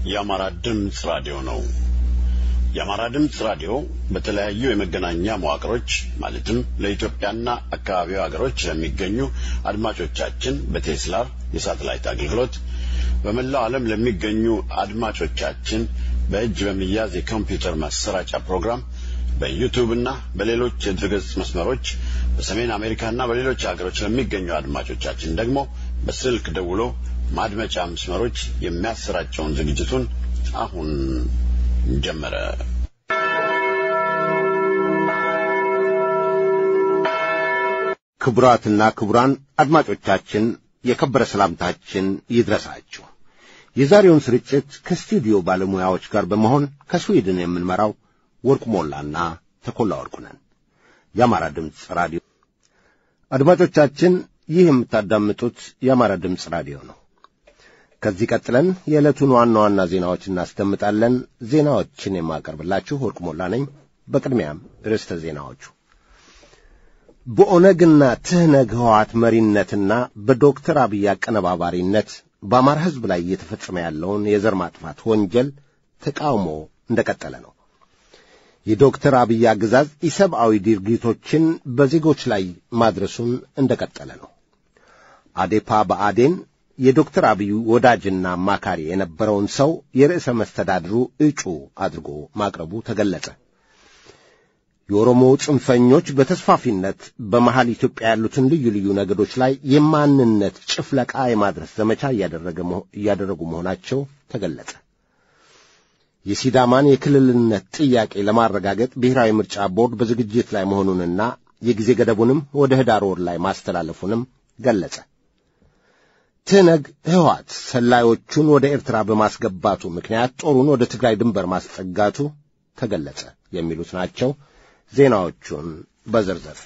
የአማራ ድምፅ ራዲዮ ነው። የአማራ ድምፅ ራዲዮ በተለያዩ የመገናኛ መዋቅሮች ማለትም ለኢትዮጵያና አካባቢው ሀገሮች ለሚገኙ አድማጮቻችን በቴስላር የሳተላይት አገልግሎት በመላው ዓለም ለሚገኙ አድማጮቻችን በእጅ በሚያዝ የኮምፒውተር ማሰራጫ ፕሮግራም በዩቲዩብ እና በሌሎች የድረገጽ መስመሮች በሰሜን አሜሪካና በሌሎች ሀገሮች ለሚገኙ አድማጮቻችን ደግሞ በስልክ ደውሎ ማድመጫ መስመሮች የሚያሰራጨውን ዝግጅቱን አሁን ጀመረ። ክቡራትና ክቡራን አድማጮቻችን የከበረ ሰላምታችን ይድረሳችሁ። የዛሬውን ስርጭት ከስቱዲዮ ባለሙያዎች ጋር በመሆን ከስዊድን የምንመራው ወርቁ ሞላና ተኮላ ወርቁ ነን። የአማራ ድምፅ ራዲዮ አድማጮቻችን፣ ይህ የምታዳምጡት የአማራ ድምፅ ራዲዮ ነው። ከዚህ ቀጥለን የዕለቱን ዋና ዋና ዜናዎች እናስደምጣለን። ዜናዎችን የማቀርብላችሁ ወርቁ ሞላ ነኝ። በቅድሚያም ርዕሰ ዜናዎቹ በኦነግና ትህነግ ህወሓት መሪነትና በዶክተር አብይ አቀነባባሪነት በአማራ ሕዝብ ላይ እየተፈጸመ ያለውን የዘር ማጥፋት ወንጀል ተቃውሞ እንደቀጠለ ነው። የዶክተር አብይ አገዛዝ ኢሰብአዊ ድርጊቶችን በዜጎች ላይ ማድረሱን እንደቀጠለ ነው። አዴፓ በአዴን የዶክተር አብይ ወዳጅና አማካሪ የነበረውን ሰው የርዕሰ መስተዳድሩ እጩ አድርጎ ማቅረቡ ተገለጸ። የኦሮሞ ጽንፈኞች በተስፋፊነት በመሃል ኢትዮጵያ ያሉትን ልዩ ልዩ ነገዶች ላይ የማንነት ጭፍለቃ የማድረስ ዘመቻ እያደረጉ መሆናቸው ተገለጸ። የሲዳማን የክልልነት ጥያቄ ለማረጋገጥ ብሔራዊ ምርጫ ቦርድ በዝግጅት ላይ መሆኑንና የጊዜ ገደቡንም ወደ ኅዳር ወር ላይ ማስተላለፉንም ገለጸ። ትህነግ ህወሓት ሰላዮቹን ወደ ኤርትራ በማስገባቱ ምክንያት ጦሩን ወደ ትግራይ ድንበር ማስጠጋቱ ተገለጸ። የሚሉት ናቸው። ዜናዎቹን በዝርዝር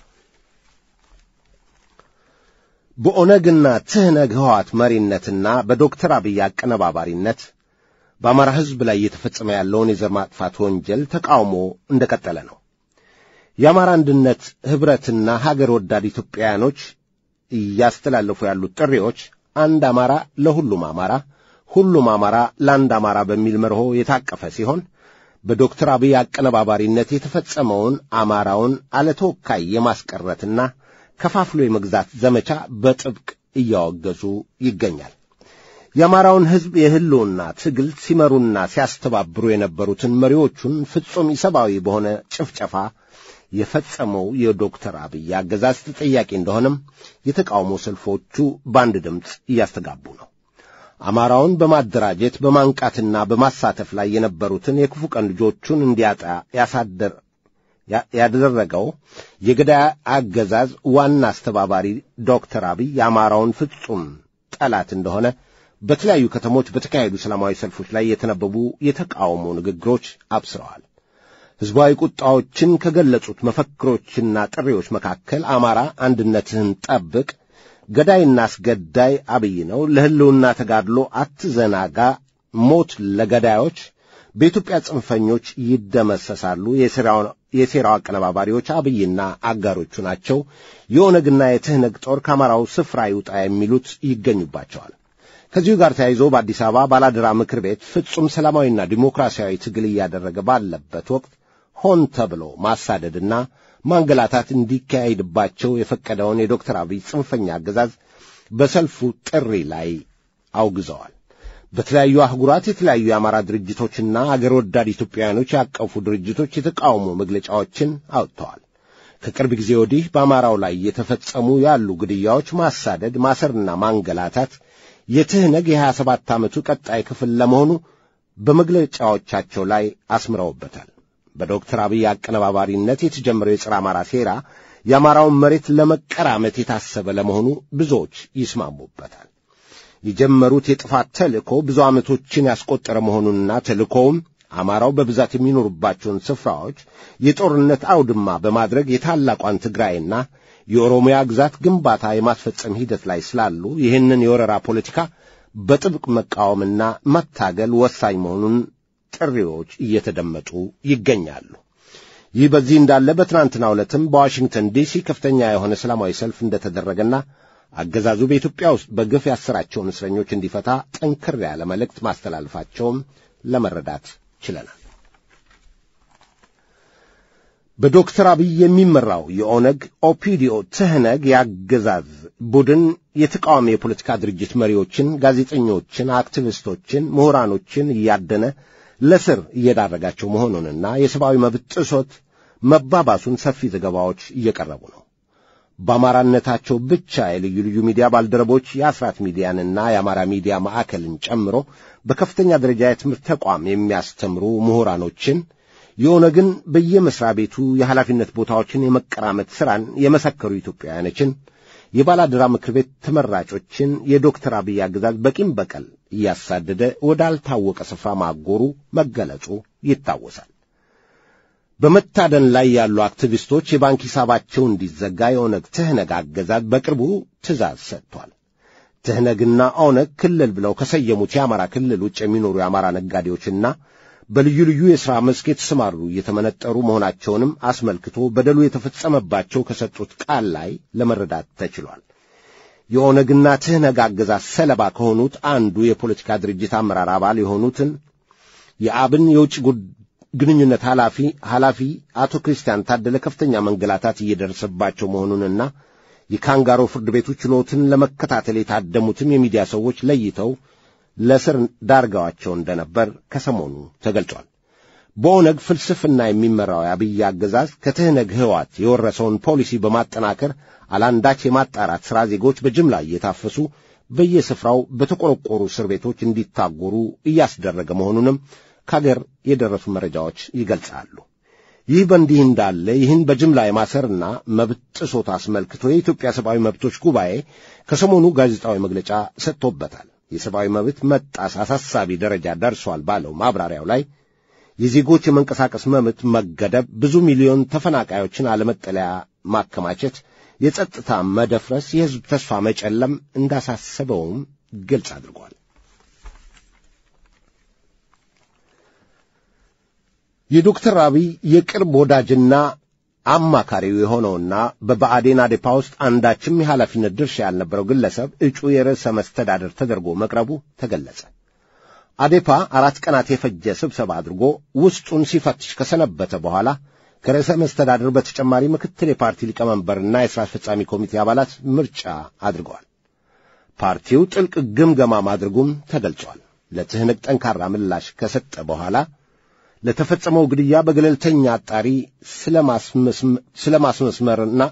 በኦነግና ትህነግ ህወሓት መሪነትና በዶክተር አብይ አቀነባባሪነት በአማራ ሕዝብ ላይ እየተፈጸመ ያለውን የዘር ማጥፋት ወንጀል ተቃውሞ እንደቀጠለ ነው። የአማራ አንድነት ኅብረትና ሀገር ወዳድ ኢትዮጵያውያኖች እያስተላለፉ ያሉት ጥሪዎች አንድ አማራ ለሁሉም አማራ፣ ሁሉም አማራ ለአንድ አማራ በሚል መርሆ የታቀፈ ሲሆን በዶክተር አብይ አቀነባባሪነት የተፈጸመውን አማራውን አለተወካይ የማስቀረትና ከፋፍሎ የመግዛት ዘመቻ በጥብቅ እያወገዙ ይገኛል። የአማራውን ሕዝብ የህልውና ትግል ሲመሩና ሲያስተባብሩ የነበሩትን መሪዎቹን ፍጹም ኢሰብአዊ በሆነ ጭፍጨፋ የፈጸመው የዶክተር አብይ አገዛዝ ተጠያቂ እንደሆነም የተቃውሞ ሰልፎቹ በአንድ ድምፅ እያስተጋቡ ነው። አማራውን በማደራጀት በማንቃትና በማሳተፍ ላይ የነበሩትን የክፉ ቀን ልጆቹን እንዲያጣ ያሳደር ያደረገው የገዳይ አገዛዝ ዋና አስተባባሪ ዶክተር አብይ የአማራውን ፍጹም ጠላት እንደሆነ በተለያዩ ከተሞች በተካሄዱ ሰላማዊ ሰልፎች ላይ የተነበቡ የተቃውሞ ንግግሮች አብስረዋል። ሕዝባዊ ቁጣዎችን ከገለጹት መፈክሮችና ጥሪዎች መካከል አማራ አንድነትህን ጠብቅ ገዳይና አስገዳይ አብይ ነው። ለሕልውና ተጋድሎ አትዘናጋ። ሞት ለገዳዮች። በኢትዮጵያ ጽንፈኞች ይደመሰሳሉ። የሴራው አቀነባባሪዎች አብይና አጋሮቹ ናቸው። የኦነግና የትህነግ ጦር ከአማራው ስፍራ ይውጣ የሚሉት ይገኙባቸዋል። ከዚሁ ጋር ተያይዞ በአዲስ አበባ ባላደራ ምክር ቤት ፍጹም ሰላማዊና ዲሞክራሲያዊ ትግል እያደረገ ባለበት ወቅት ሆን ተብሎ ማሳደድና ማንገላታት እንዲካሄድባቸው የፈቀደውን የዶክተር አብይ ጽንፈኛ አገዛዝ በሰልፉ ጥሪ ላይ አውግዘዋል። በተለያዩ አህጉራት የተለያዩ የአማራ ድርጅቶችና አገር ወዳድ ኢትዮጵያውያኖች ያቀፉ ድርጅቶች የተቃውሞ መግለጫዎችን አውጥተዋል። ከቅርብ ጊዜ ወዲህ በአማራው ላይ የተፈጸሙ ያሉ ግድያዎች፣ ማሳደድ፣ ማሰርና ማንገላታት የትህነግ የሀያ ሰባት ዓመቱ ቀጣይ ክፍል ለመሆኑ በመግለጫዎቻቸው ላይ አስምረውበታል። በዶክተር አብይ አቀነባባሪነት የተጀመረው የጸረ አማራ ሴራ የአማራውን መሬት ለመቀራመት የታሰበ ለመሆኑ ብዙዎች ይስማሙበታል። የጀመሩት የጥፋት ተልእኮ ብዙ ዓመቶችን ያስቆጠረ መሆኑንና ተልእኮውም አማራው በብዛት የሚኖሩባቸውን ስፍራዎች የጦርነት አውድማ በማድረግ የታላቋን ትግራይና የኦሮሚያ ግዛት ግንባታ የማስፈጸም ሂደት ላይ ስላሉ ይህንን የወረራ ፖለቲካ በጥብቅ መቃወምና መታገል ወሳኝ መሆኑን ጥሪዎች እየተደመጡ ይገኛሉ። ይህ በዚህ እንዳለ በትናንትናው ዕለትም በዋሽንግተን ዲሲ ከፍተኛ የሆነ ሰላማዊ ሰልፍ እንደተደረገና አገዛዙ በኢትዮጵያ ውስጥ በግፍ ያሰራቸውን እስረኞች እንዲፈታ ጠንከር ያለ መልእክት ማስተላለፋቸውም ለመረዳት ችለናል። በዶክተር አብይ የሚመራው የኦነግ ኦፒዲኦ ትህነግ የአገዛዝ ቡድን የተቃዋሚ የፖለቲካ ድርጅት መሪዎችን፣ ጋዜጠኞችን፣ አክቲቪስቶችን፣ ምሁራኖችን እያደነ ለስር እየዳረጋቸው መሆኑንና የሰብአዊ መብት ጥሶት መባባሱን ሰፊ ዘገባዎች እየቀረቡ ነው። በአማራነታቸው ብቻ የልዩ ልዩ ሚዲያ ባልደረቦች የአስራት ሚዲያንና የአማራ ሚዲያ ማዕከልን ጨምሮ በከፍተኛ ደረጃ የትምህርት ተቋም የሚያስተምሩ ምሁራኖችን የኦነግን በየመስሪያ ቤቱ የኃላፊነት ቦታዎችን የመቀራመት ሥራን የመሰከሩ ኢትዮጵያውያኖችን የባላደራ ምክር ቤት ተመራጮችን የዶክተር አብይ አገዛዝ በቂም በቀል እያሳደደ ወዳልታወቀ ስፍራ ማጎሩ መገለጹ ይታወሳል። በመታደን ላይ ያሉ አክቲቪስቶች የባንክ ሂሳባቸው እንዲዘጋ የኦነግ ትህነግ አገዛዝ በቅርቡ ትእዛዝ ሰጥቷል። ትህነግና ኦነግ ክልል ብለው ከሰየሙት የአማራ ክልል ውጭ የሚኖሩ የአማራ ነጋዴዎችና በልዩ ልዩ የሥራ መስክ የተሰማሩ እየተመነጠሩ መሆናቸውንም አስመልክቶ በደሉ የተፈጸመባቸው ከሰጡት ቃል ላይ ለመረዳት ተችሏል። የኦነግና ትህነግ አገዛዝ ሰለባ ከሆኑት አንዱ የፖለቲካ ድርጅት አመራር አባል የሆኑትን የአብን የውጭ ግንኙነት ኃላፊ ኃላፊ አቶ ክርስቲያን ታደለ ከፍተኛ መንገላታት እየደረሰባቸው መሆኑንና የካንጋሮ ፍርድ ቤቱ ችሎትን ለመከታተል የታደሙትም የሚዲያ ሰዎች ለይተው ለስር ዳርገዋቸው እንደነበር ከሰሞኑ ተገልጿል። በኦነግ ፍልስፍና የሚመራው የአብይ አገዛዝ ከትህነግ ህዋት የወረሰውን ፖሊሲ በማጠናከር አላንዳች የማጣራት ሥራ ዜጎች በጅምላ እየታፈሱ በየስፍራው በተቆረቆሩ እስር ቤቶች እንዲታጎሩ እያስደረገ መሆኑንም ከአገር የደረሱ መረጃዎች ይገልጻሉ። ይህ በእንዲህ እንዳለ ይህን በጅምላ የማሰርና መብት ጥሶት አስመልክቶ የኢትዮጵያ ሰብአዊ መብቶች ጉባኤ ከሰሞኑ ጋዜጣዊ መግለጫ ሰጥቶበታል። የሰብአዊ መብት መጣስ አሳሳቢ ደረጃ ደርሷል ባለው ማብራሪያው ላይ የዜጎች የመንቀሳቀስ መብት መገደብ፣ ብዙ ሚሊዮን ተፈናቃዮችን አለመጠለያ ማከማቸት፣ የጸጥታ መደፍረስ፣ የሕዝብ ተስፋ መጨለም እንዳሳሰበውም ግልጽ አድርጓል። የዶክተር አብይ የቅርብ ወዳጅና አማካሪው የሆነውና በብአዴን አዴፓ ውስጥ አንዳችም የኃላፊነት ድርሻ ያልነበረው ግለሰብ እጩ የርዕሰ መስተዳደር ተደርጎ መቅረቡ ተገለጸ። አዴፓ አራት ቀናት የፈጀ ስብሰባ አድርጎ ውስጡን ሲፈትሽ ከሰነበተ በኋላ ከርዕሰ መስተዳደር በተጨማሪ ምክትል የፓርቲ ሊቀመንበርና የሥራ አስፈጻሚ ኮሚቴ አባላት ምርጫ አድርገዋል። ፓርቲው ጥልቅ ግምገማ ማድረጉም ተገልጿል። ለትህነግ ጠንካራ ምላሽ ከሰጠ በኋላ ለተፈጸመው ግድያ በገለልተኛ አጣሪ ስለማስመስመርና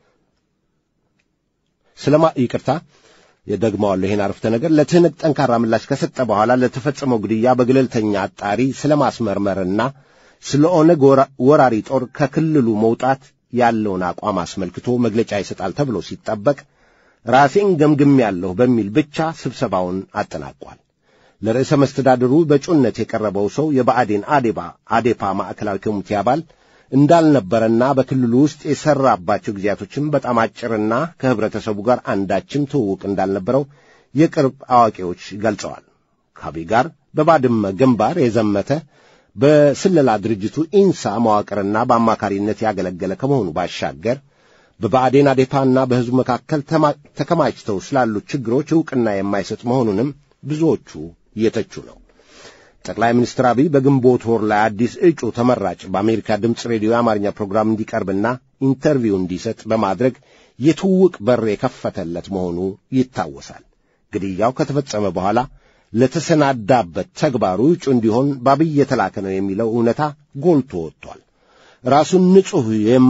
ስለማ ይቅርታ የደግመዋለሁ ይህን አረፍተ ነገር ለትህነግ ጠንካራ ምላሽ ከሰጠ በኋላ ለተፈጸመው ግድያ በገለልተኛ አጣሪ ስለማስመርመርና ስለ ኦነግ ወራሪ ጦር ከክልሉ መውጣት ያለውን አቋም አስመልክቶ መግለጫ ይሰጣል ተብሎ ሲጠበቅ ራሴን ገምግሜያለሁ በሚል ብቻ ስብሰባውን አጠናቋል። ለርዕሰ መስተዳድሩ በእጩነት የቀረበው ሰው የብአዴን አዴባ አዴፓ ማዕከላዊ ኮሚቴ አባል እንዳልነበረና በክልሉ ውስጥ የሠራባቸው ጊዜያቶችም በጣም አጭርና ከህብረተሰቡ ጋር አንዳችም ትውውቅ እንዳልነበረው የቅርብ አዋቂዎች ገልጸዋል። ከአብይ ጋር በባድመ ግንባር የዘመተ በስለላ ድርጅቱ ኢንሳ መዋቅርና በአማካሪነት ያገለገለ ከመሆኑ ባሻገር በብአዴን አዴፓና በሕዝቡ መካከል ተከማችተው ስላሉት ችግሮች ዕውቅና የማይሰጥ መሆኑንም ብዙዎቹ እየተቹ ነው። ጠቅላይ ሚኒስትር አብይ በግንቦት ወር ላይ አዲስ እጩ ተመራጭ በአሜሪካ ድምፅ ሬዲዮ የአማርኛ ፕሮግራም እንዲቀርብና ኢንተርቪው እንዲሰጥ በማድረግ የትውውቅ በር የከፈተለት መሆኑ ይታወሳል። ግድያው ከተፈጸመ በኋላ ለተሰናዳበት ተግባሩ እጩ እንዲሆን በአብይ የተላከ ነው የሚለው እውነታ ጎልቶ ወጥቷል። ራሱን ንጹሕ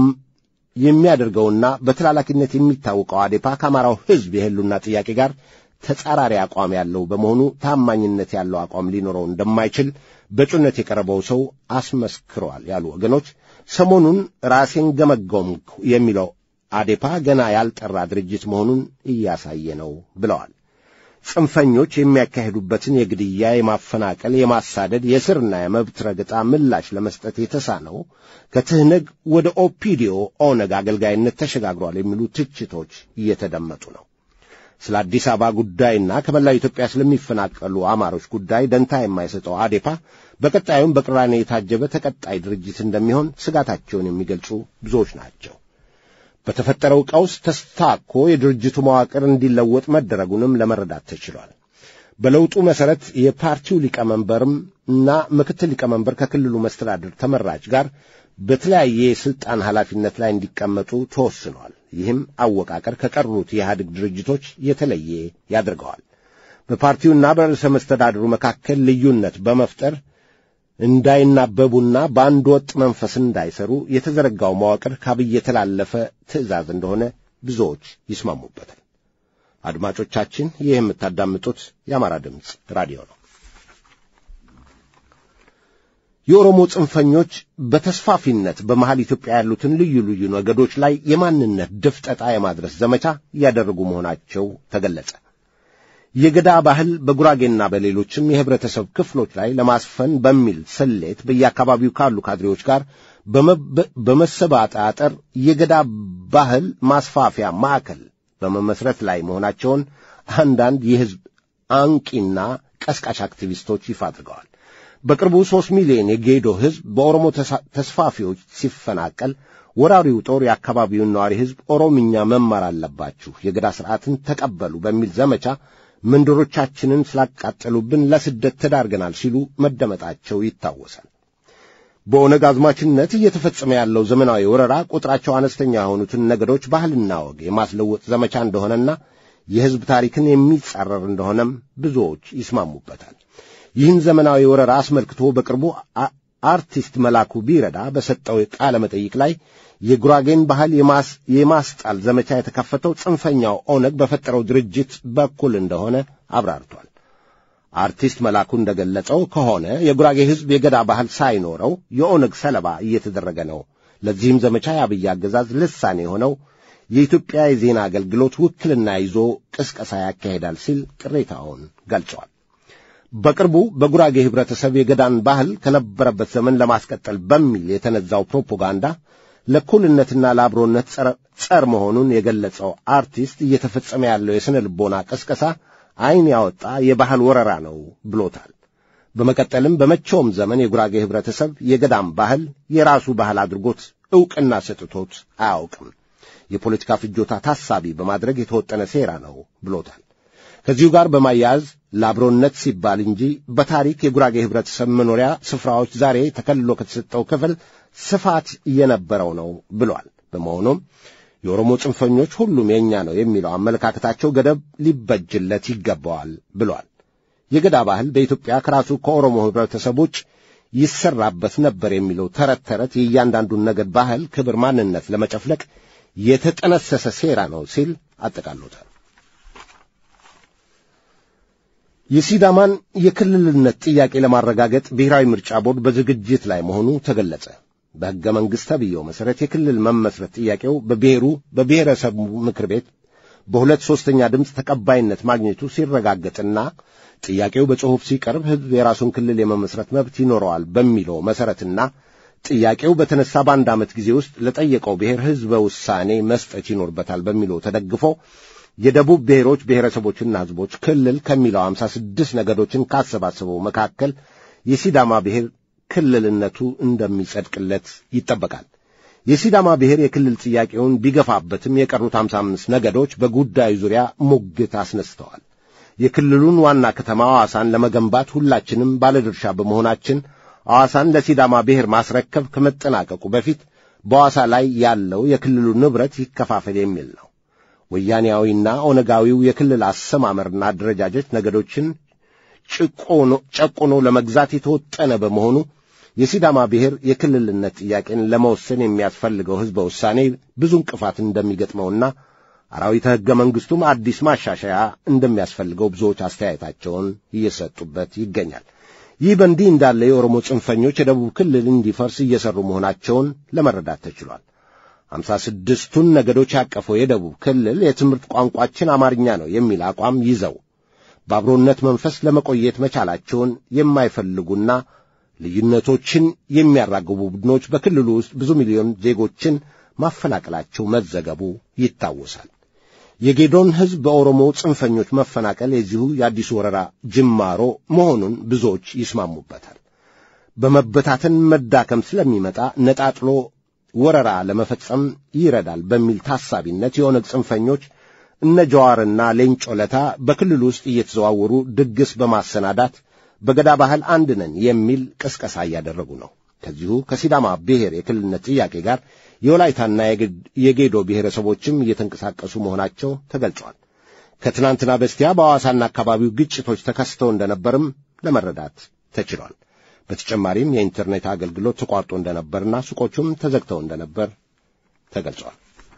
የሚያደርገውና በተላላኪነት የሚታወቀው አዴፓ ከአማራው ሕዝብ የህሉና ጥያቄ ጋር ተጻራሪ አቋም ያለው በመሆኑ ታማኝነት ያለው አቋም ሊኖረው እንደማይችል በእጩነት የቀረበው ሰው አስመስክረዋል ያሉ ወገኖች ሰሞኑን ራሴን ገመገምኩ የሚለው አዴፓ ገና ያልጠራ ድርጅት መሆኑን እያሳየ ነው ብለዋል። ጽንፈኞች የሚያካሂዱበትን የግድያ፣ የማፈናቀል፣ የማሳደድ፣ የስርና የመብት ረገጣ ምላሽ ለመስጠት የተሳነው ከትህነግ ወደ ኦፒዲዮ ኦነግ አገልጋይነት ተሸጋግሯል የሚሉ ትችቶች እየተደመጡ ነው። ስለ አዲስ አበባ ጉዳይና ከመላው ኢትዮጵያ ስለሚፈናቀሉ አማሮች ጉዳይ ደንታ የማይሰጠው አዴፓ በቀጣዩም በቅራኔ የታጀበ ተቀጣይ ድርጅት እንደሚሆን ስጋታቸውን የሚገልጹ ብዙዎች ናቸው። በተፈጠረው ቀውስ ተስታኮ የድርጅቱ መዋቅር እንዲለወጥ መደረጉንም ለመረዳት ተችሏል። በለውጡ መሠረት የፓርቲው ሊቀመንበርም እና ምክትል ሊቀመንበር ከክልሉ መስተዳድር ተመራጭ ጋር በተለያየ የሥልጣን ኃላፊነት ላይ እንዲቀመጡ ተወስኗል። ይህም አወቃቀር ከቀሩት የኢህአዴግ ድርጅቶች የተለየ ያደርገዋል። በፓርቲውና በርዕሰ መስተዳድሩ መካከል ልዩነት በመፍጠር እንዳይናበቡና በአንድ ወጥ መንፈስ እንዳይሰሩ የተዘረጋው መዋቅር ከአብይ የተላለፈ ትዕዛዝ እንደሆነ ብዙዎች ይስማሙበታል። አድማጮቻችን፣ ይህ የምታዳምጡት የአማራ ድምፅ ራዲዮ ነው። የኦሮሞ ጽንፈኞች በተስፋፊነት በመሃል ኢትዮጵያ ያሉትን ልዩ ልዩ ነገዶች ላይ የማንነት ድፍጠጣ የማድረስ ዘመቻ እያደረጉ መሆናቸው ተገለጸ። የገዳ ባህል በጉራጌና በሌሎችም የህብረተሰብ ክፍሎች ላይ ለማስፈን በሚል ስሌት በየአካባቢው ካሉ ካድሬዎች ጋር በመሰባጣጠር የገዳ ባህል ማስፋፊያ ማዕከል በመመስረት ላይ መሆናቸውን አንዳንድ የሕዝብ አንቂና ቀስቃሽ አክቲቪስቶች ይፋ አድርገዋል። በቅርቡ ሦስት ሚሊዮን የጌዶ ሕዝብ በኦሮሞ ተስፋፊዎች ሲፈናቀል ወራሪው ጦር የአካባቢውን ነዋሪ ሕዝብ ኦሮምኛ መማር አለባችሁ፣ የገዳ ሥርዓትን ተቀበሉ በሚል ዘመቻ መንደሮቻችንን ስላቃጠሉብን ለስደት ተዳርገናል ሲሉ መደመጣቸው ይታወሳል። በኦነግ አዝማችነት እየተፈጸመ ያለው ዘመናዊ ወረራ ቁጥራቸው አነስተኛ የሆኑትን ነገዶች ባህልና ወግ የማስለወጥ ዘመቻ እንደሆነና የሕዝብ ታሪክን የሚጻረር እንደሆነም ብዙዎች ይስማሙበታል። ይህን ዘመናዊ ወረራ አስመልክቶ በቅርቡ አርቲስት መላኩ ቢረዳ በሰጠው ቃለ መጠይቅ ላይ የጉራጌን ባህል የማስጣል ዘመቻ የተከፈተው ጽንፈኛው ኦነግ በፈጠረው ድርጅት በኩል እንደሆነ አብራርቷል። አርቲስት መላኩ እንደገለጸው ከሆነ የጉራጌ ሕዝብ የገዳ ባህል ሳይኖረው የኦነግ ሰለባ እየተደረገ ነው። ለዚህም ዘመቻ የአብይ አገዛዝ ልሳኔ የሆነው የኢትዮጵያ የዜና አገልግሎት ውክልና ይዞ ቅስቀሳ ያካሄዳል ሲል ቅሬታውን ገልጸዋል። በቅርቡ በጉራጌ ኅብረተሰብ የገዳን ባህል ከነበረበት ዘመን ለማስቀጠል በሚል የተነዛው ፕሮፓጋንዳ ለእኩልነትና ለአብሮነት ጸር መሆኑን የገለጸው አርቲስት እየተፈጸመ ያለው የሥነ ልቦና ቅስቀሳ ዐይን ያወጣ የባህል ወረራ ነው ብሎታል። በመቀጠልም በመቼውም ዘመን የጉራጌ ኅብረተሰብ የገዳም ባህል የራሱ ባህል አድርጎት ዕውቅና ሰጥቶት አያውቅም። የፖለቲካ ፍጆታ ታሳቢ በማድረግ የተወጠነ ሴራ ነው ብሎታል። ከዚሁ ጋር በማያያዝ ለአብሮነት ሲባል እንጂ በታሪክ የጉራጌ ኅብረተሰብ መኖሪያ ስፍራዎች ዛሬ ተከልሎ ከተሰጠው ክፍል ስፋት እየነበረው ነው ብሏል። በመሆኑም የኦሮሞ ጽንፈኞች ሁሉም የእኛ ነው የሚለው አመለካከታቸው ገደብ ሊበጅለት ይገባዋል ብሏል። የገዳ ባህል በኢትዮጵያ ከራሱ ከኦሮሞ ኅብረተሰብ ውጭ ይሰራበት ነበር የሚለው ተረት ተረት የእያንዳንዱን ነገድ ባህል፣ ክብር፣ ማንነት ለመጨፍለቅ የተጠነሰሰ ሴራ ነው ሲል አጠቃሎታል። የሲዳማን የክልልነት ጥያቄ ለማረጋገጥ ብሔራዊ ምርጫ ቦርድ በዝግጅት ላይ መሆኑ ተገለጸ። በሕገ መንግሥት ተብዬው መሠረት የክልል መመስረት ጥያቄው በብሔሩ በብሔረሰቡ ምክር ቤት በሁለት ሦስተኛ ድምፅ ተቀባይነት ማግኘቱ ሲረጋገጥና ጥያቄው በጽሑፍ ሲቀርብ ሕዝብ የራሱን ክልል የመመስረት መብት ይኖረዋል በሚለው መሠረትና ጥያቄው በተነሳ በአንድ ዓመት ጊዜ ውስጥ ለጠየቀው ብሔር ሕዝበ ውሳኔ መስጠት ይኖርበታል በሚለው ተደግፎ የደቡብ ብሔሮች ብሔረሰቦችና ሕዝቦች ክልል ከሚለው አምሳ ስድስት ነገዶችን ካሰባሰበው መካከል የሲዳማ ብሔር ክልልነቱ እንደሚጸድቅለት ይጠበቃል። የሲዳማ ብሔር የክልል ጥያቄውን ቢገፋበትም የቀሩት አምሳ አምስት ነገዶች በጉዳዩ ዙሪያ ሙግት አስነስተዋል። የክልሉን ዋና ከተማ ሐዋሳን ለመገንባት ሁላችንም ባለድርሻ በመሆናችን ሐዋሳን ለሲዳማ ብሔር ማስረከብ ከመጠናቀቁ በፊት በሐዋሳ ላይ ያለው የክልሉ ንብረት ይከፋፈል የሚል ነው። ወያኔያዊና ኦነጋዊው የክልል አሰማመርና አደረጃጀት ነገዶችን ጨቁኖ ለመግዛት የተወጠነ በመሆኑ የሲዳማ ብሔር የክልልነት ጥያቄን ለመወሰን የሚያስፈልገው ሕዝበ ውሳኔ ብዙ እንቅፋት እንደሚገጥመውና አራዊተ ሕገ መንግሥቱም አዲስ ማሻሻያ እንደሚያስፈልገው ብዙዎች አስተያየታቸውን እየሰጡበት ይገኛል። ይህ በእንዲህ እንዳለ የኦሮሞ ጽንፈኞች የደቡብ ክልል እንዲፈርስ እየሠሩ መሆናቸውን ለመረዳት ተችሏል። አምሳ ስድስቱን ነገዶች ያቀፈው የደቡብ ክልል የትምህርት ቋንቋችን አማርኛ ነው የሚል አቋም ይዘው በአብሮነት መንፈስ ለመቆየት መቻላቸውን የማይፈልጉና ልዩነቶችን የሚያራግቡ ቡድኖች በክልሉ ውስጥ ብዙ ሚሊዮን ዜጎችን ማፈናቀላቸው መዘገቡ ይታወሳል። የጌዶን ሕዝብ በኦሮሞ ጽንፈኞች መፈናቀል የዚሁ የአዲሱ ወረራ ጅማሮ መሆኑን ብዙዎች ይስማሙበታል። በመበታተን መዳከም ስለሚመጣ ነጣጥሎ ወረራ ለመፈጸም ይረዳል በሚል ታሳቢነት የኦነግ ጽንፈኞች እነ ጀዋርና ሌንጮ ለታ በክልል ውስጥ እየተዘዋወሩ ድግስ በማሰናዳት በገዳ ባህል አንድ ነን የሚል ቅስቀሳ እያደረጉ ነው። ከዚሁ ከሲዳማ ብሔር የክልልነት ጥያቄ ጋር የወላይታና የጌዶ ብሔረሰቦችም እየተንቀሳቀሱ መሆናቸው ተገልጿል። ከትናንትና በስቲያ በሐዋሳና አካባቢው ግጭቶች ተከስተው እንደነበርም ለመረዳት ተችሏል። በተጨማሪም የኢንተርኔት አገልግሎት ተቋርጦ እንደነበርና ሱቆቹም ተዘግተው እንደነበር ተገልጿል።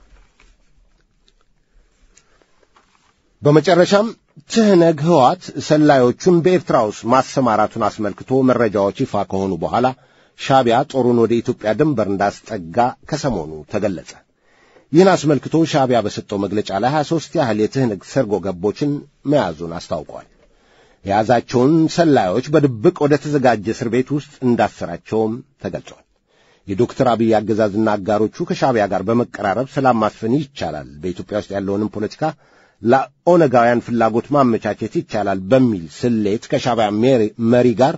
በመጨረሻም ትህነግ ህዋት ሰላዮቹን በኤርትራ ውስጥ ማሰማራቱን አስመልክቶ መረጃዎች ይፋ ከሆኑ በኋላ ሻቢያ ጦሩን ወደ ኢትዮጵያ ድንበር እንዳስጠጋ ከሰሞኑ ተገለጸ። ይህን አስመልክቶ ሻቢያ በሰጠው መግለጫ ላይ 23 ያህል የትህነግ ሰርጎ ገቦችን መያዙን አስታውቋል። የያዛቸውን ሰላዮች በድብቅ ወደ ተዘጋጀ እስር ቤት ውስጥ እንዳሰራቸውም ተገልጿል። የዶክተር አብይ አገዛዝና አጋሮቹ ከሻቢያ ጋር በመቀራረብ ሰላም ማስፈን ይቻላል፣ በኢትዮጵያ ውስጥ ያለውንም ፖለቲካ ለኦነጋውያን ፍላጎት ማመቻቸት ይቻላል በሚል ስሌት ከሻቢያ መሪ ጋር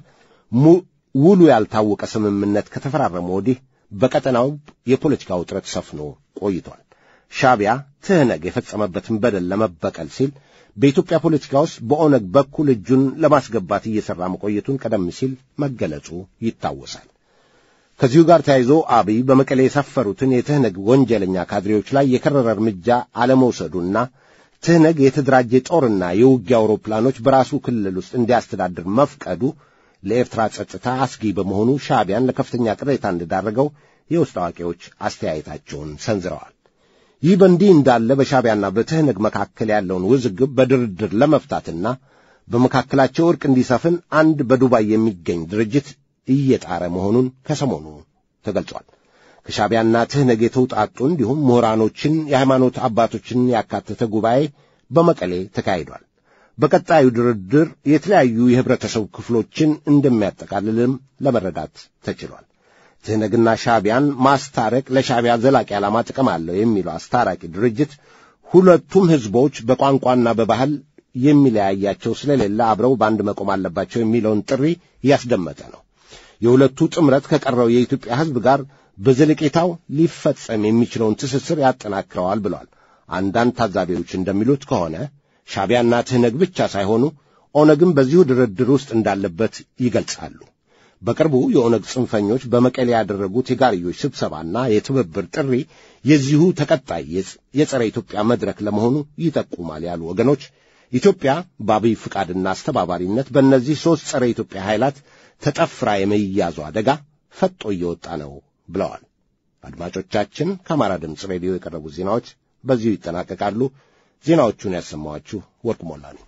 ውሉ ያልታወቀ ስምምነት ከተፈራረመ ወዲህ በቀጠናው የፖለቲካ ውጥረት ሰፍኖ ቆይቷል። ሻቢያ ትህነግ የፈጸመበትን በደል ለመበቀል ሲል በኢትዮጵያ ፖለቲካ ውስጥ በኦነግ በኩል እጁን ለማስገባት እየሠራ መቆየቱን ቀደም ሲል መገለጹ ይታወሳል። ከዚሁ ጋር ተያይዞ አብይ በመቀሌ የሰፈሩትን የትህነግ ወንጀለኛ ካድሬዎች ላይ የከረረ እርምጃ አለመውሰዱና ትህነግ የተደራጀ ጦርና የውጊያ አውሮፕላኖች በራሱ ክልል ውስጥ እንዲያስተዳድር መፍቀዱ ለኤርትራ ጸጥታ አስጊ በመሆኑ ሻዕቢያን ለከፍተኛ ቅሬታ እንደዳረገው የውስጥ አዋቂዎች አስተያየታቸውን ሰንዝረዋል። ይህ በእንዲህ እንዳለ በሻዕቢያና በትህነግ መካከል ያለውን ውዝግብ በድርድር ለመፍታትና በመካከላቸው ዕርቅ እንዲሰፍን አንድ በዱባይ የሚገኝ ድርጅት እየጣረ መሆኑን ከሰሞኑ ተገልጿል። ከሻዕቢያና ትህነግ የተውጣጡ እንዲሁም ምሁራኖችን፣ የሃይማኖት አባቶችን ያካተተ ጉባኤ በመቀሌ ተካሂዷል። በቀጣዩ ድርድር የተለያዩ የህብረተሰቡ ክፍሎችን እንደሚያጠቃልልም ለመረዳት ተችሏል። ትህነግና ሻዕቢያን ማስታረቅ ለሻዕቢያ ዘላቂ ዓላማ ጥቅም አለው የሚለው አስታራቂ ድርጅት ሁለቱም ሕዝቦች በቋንቋና በባህል የሚለያያቸው ስለሌለ አብረው በአንድ መቆም አለባቸው የሚለውን ጥሪ እያስደመጠ ነው። የሁለቱ ጥምረት ከቀረው የኢትዮጵያ ሕዝብ ጋር በዘለቄታው ሊፈጸም የሚችለውን ትስስር ያጠናክረዋል ብለዋል። አንዳንድ ታዛቢዎች እንደሚሉት ከሆነ ሻዕቢያና ትህነግ ብቻ ሳይሆኑ ኦነግም በዚሁ ድርድር ውስጥ እንዳለበት ይገልጻሉ። በቅርቡ የኦነግ ጽንፈኞች በመቀሌ ያደረጉት የጋርዮች ስብሰባና የትብብር ጥሪ የዚሁ ተቀጣይ የጸረ ኢትዮጵያ መድረክ ለመሆኑ ይጠቁማል ያሉ ወገኖች ኢትዮጵያ በአብይ ፍቃድና አስተባባሪነት በእነዚህ ሦስት ጸረ ኢትዮጵያ ኃይላት ተጠፍራ የመያዙ አደጋ ፈጦ እየወጣ ነው ብለዋል። አድማጮቻችን፣ ከአማራ ድምፅ ሬዲዮ የቀረቡት ዜናዎች በዚሁ ይጠናቀቃሉ። ዜናዎቹን ያሰማኋችሁ ወርቅ ሞላ ነኝ።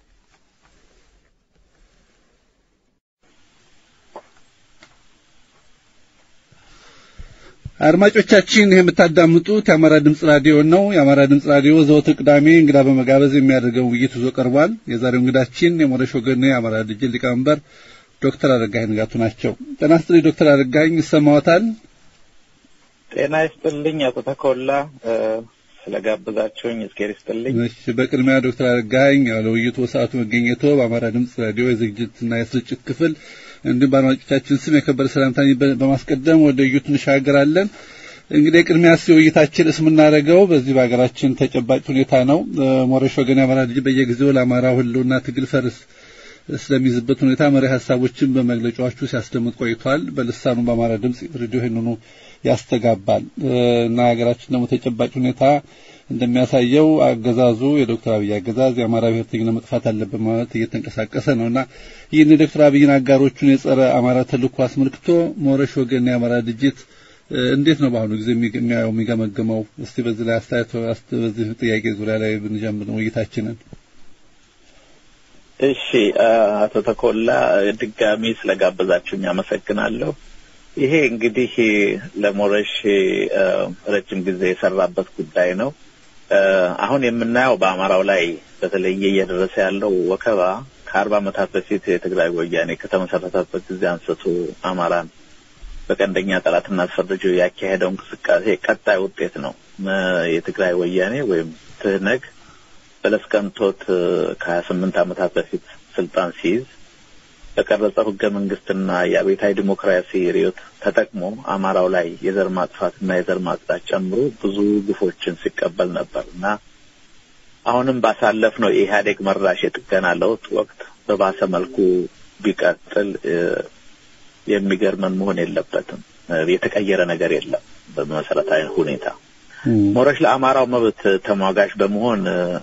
አድማጮቻችን ይህ የምታዳምጡት የአማራ ድምፅ ራዲዮ ነው። የአማራ ድምፅ ራዲዮ ዘወትር ቅዳሜ እንግዳ በመጋበዝ የሚያደርገው ውይይት ይዞ ቀርቧል። የዛሬው እንግዳችን የሞረሽ ወገን የአማራ ድርጅት ሊቀመንበር ዶክተር አረጋኸኝ ንጋቱ ናቸው። ጤና ይስጥልኝ ዶክተር አረጋኸኝ ይሰማዎታል? ጤና ይስጥልኝ አቶ ተኮላ ስለጋብዛችሁኝ እስኬር ይስጥልኝ። እሺ፣ በቅድሚያ ዶክተር አረጋኸኝ ያው ለውይይቱ በሰዓቱ መገኘቶ በአማራ ድምፅ ራዲዮ የዝግጅትና የስርጭት ክፍል እንዲሁም በአድማጮቻችን ስም የከበረ ሰላምታን በማስቀደም ወደ ውይይቱ እንሻገራለን። እንግዲህ ቅድሚያ ሲ ውይይታችን እስ የምናደርገው በዚህ በሀገራችን ተጨባጭ ሁኔታ ነው። ሞረሽ ወገን የአማራ ልጅ በየጊዜው ለአማራ ህልውና ትግል ፈርስ ስለሚይዝበት ሁኔታ መሪ ሀሳቦችን በመግለጫዎቹ ሲያስደምጥ ቆይቷል። በልሳኑ በአማራ ድምፅ ሬዲዮ ይህንኑ ያስተጋባል እና ሀገራችን ደግሞ ተጨባጭ ሁኔታ እንደሚያሳየው አገዛዙ የዶክተር አብይ አገዛዝ የአማራ ብሔርተኝነት መጥፋት አለበት ማለት እየተንቀሳቀሰ ነው እና ይህን የዶክተር አብይን አጋሮቹን የጸረ አማራ ተልእኮ አስመልክቶ ሞረሽ ወገን የአማራ ድርጅት እንዴት ነው በአሁኑ ጊዜ የሚያየው የሚገመግመው? እስቲ በዚህ ላይ አስተያየት በዚህ ጥያቄ ዙሪያ ላይ ብንጀምር ውይይታችንን። እሺ አቶ ተኮላ ድጋሚ ስለጋበዛችሁኝ አመሰግናለሁ። ይሄ እንግዲህ ለሞረሽ ረጅም ጊዜ የሰራበት ጉዳይ ነው። አሁን የምናየው በአማራው ላይ በተለየ እየደረሰ ያለው ወከባ ከአርባ ዓመታት በፊት የትግራይ ወያኔ ከተመሰረተበት ጊዜ አንስቶ አማራን በቀንደኛ ጠላትና አስፈርጆ ያካሄደው እንቅስቃሴ ቀጣይ ውጤት ነው። የትግራይ ወያኔ ወይም ትህነግ በለስ ቀንቶት ከሀያ ስምንት ዓመታት በፊት ስልጣን ሲይዝ በቀረጸው ህገ መንግስትና የአብዮታዊ ዲሞክራሲ ርዕዮት ተጠቅሞ አማራው ላይ የዘር ማጥፋትና የዘር ማጽዳት ጨምሮ ብዙ ግፎችን ሲቀበል ነበር እና አሁንም ባሳለፍነው የኢህአዴግ መራሽ የጥገና ለውጥ ወቅት በባሰ መልኩ ቢቀጥል የሚገርመን መሆን የለበትም። የተቀየረ ነገር የለም በመሰረታዊ ሁኔታ ሞረሽ ለአማራው መብት ተሟጋች በመሆን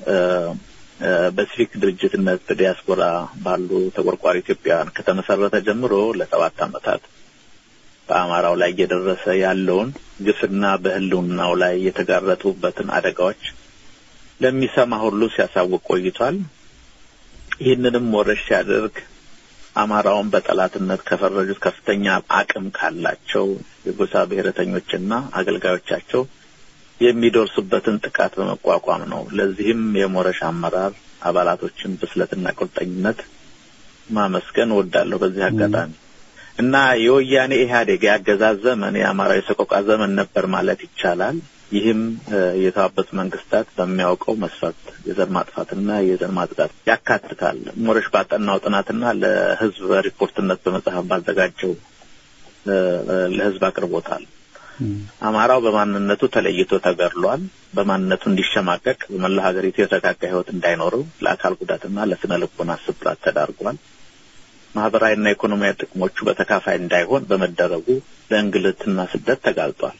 በሲቪክ ድርጅትነት በዲያስፖራ ባሉ ተቆርቋሪ ኢትዮጵያውያን ከተመሰረተ ጀምሮ ለሰባት ዓመታት በአማራው ላይ እየደረሰ ያለውን ግፍና በሕልውናው ላይ የተጋረጡበትን አደጋዎች ለሚሰማ ሁሉ ሲያሳውቅ ቆይቷል። ይህንንም ሞረሽ ሲያደርግ አማራውን በጠላትነት ከፈረጁት ከፍተኛ አቅም ካላቸው የጎሳ ብሔረተኞችና አገልጋዮቻቸው የሚደርሱበትን ጥቃት በመቋቋም ነው። ለዚህም የሞረሽ አመራር አባላቶችን ብስለትና ቁርጠኝነት ማመስገን እወዳለሁ በዚህ አጋጣሚ እና የወያኔ ኢህአዴግ የአገዛዝ ዘመን የአማራዊ ሰቆቃ ዘመን ነበር ማለት ይቻላል። ይህም የተባበሩት መንግስታት በሚያውቀው መስፈርት የዘር ማጥፋትና የዘር ማጽዳት ያካትታል። ሞረሽ ባጠናው ጥናትና ለህዝብ ሪፖርትነት በመጽሐፍ ባዘጋጀው ለህዝብ አቅርቦታል። አማራው በማንነቱ ተለይቶ ተገድሏል። በማንነቱ እንዲሸማቀቅ በመላ ሀገሪቱ የተረጋጋ ህይወት እንዳይኖረው ለአካል ጉዳትና ለስነ ልቦና ስብራት ተዳርጓል። ማህበራዊና ኢኮኖሚያዊ ጥቅሞቹ በተካፋይ እንዳይሆን በመደረጉ ለእንግልትና ስደት ተጋልጧል።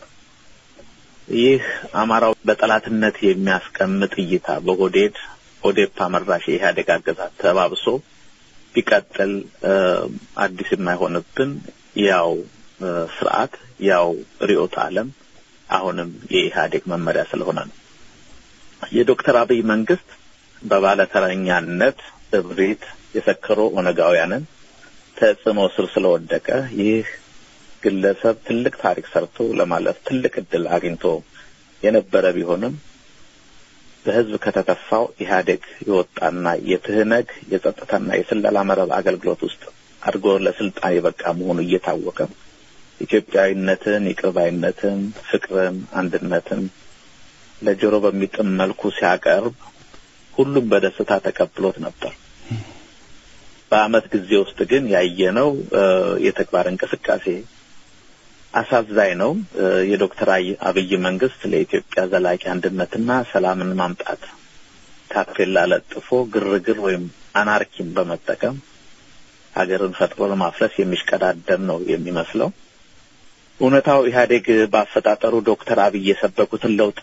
ይህ አማራው በጠላትነት የሚያስቀምጥ እይታ በሆዴድ ኦዴፓ መራሽ የኢህአዴግ አገዛዝ ተባብሶ ቢቀጥል አዲስ የማይሆንብን ያው ስርዓት ያው ርዕዮተ ዓለም አሁንም የኢህአዴግ መመሪያ ስለሆነ ነው። የዶክተር አብይ መንግስት በባለተረኛነት እብሪት የሰከሩ ኦነጋውያንን ተጽዕኖ ስር ስለወደቀ ይህ ግለሰብ ትልቅ ታሪክ ሰርቶ ለማለፍ ትልቅ እድል አግኝቶ የነበረ ቢሆንም በህዝብ ከተተፋው ኢህአዴግ የወጣና የትህነግ የጸጥታና የስለላ መረብ አገልግሎት ውስጥ አድጎ ለስልጣን የበቃ መሆኑ እየታወቀ ኢትዮጵያዊነትን፣ ይቅርባይነትን፣ ፍቅርን፣ አንድነትን ለጆሮ በሚጥም መልኩ ሲያቀርብ ሁሉም በደስታ ተቀብሎት ነበር። በአመት ጊዜ ውስጥ ግን ያየነው የተግባር እንቅስቃሴ አሳዛኝ ነው። የዶክተር አብይ መንግስት ለኢትዮጵያ ዘላቂ አንድነትና ሰላምን ማምጣት ታፔላ ለጥፎ ግርግር ወይም አናርኪን በመጠቀም ሀገርን ፈጥሮ ለማፍረስ የሚሽቀዳደም ነው የሚመስለው። እውነታው ኢህአዴግ በአፈጣጠሩ ዶክተር አብይ የሰበኩትን ለውጥ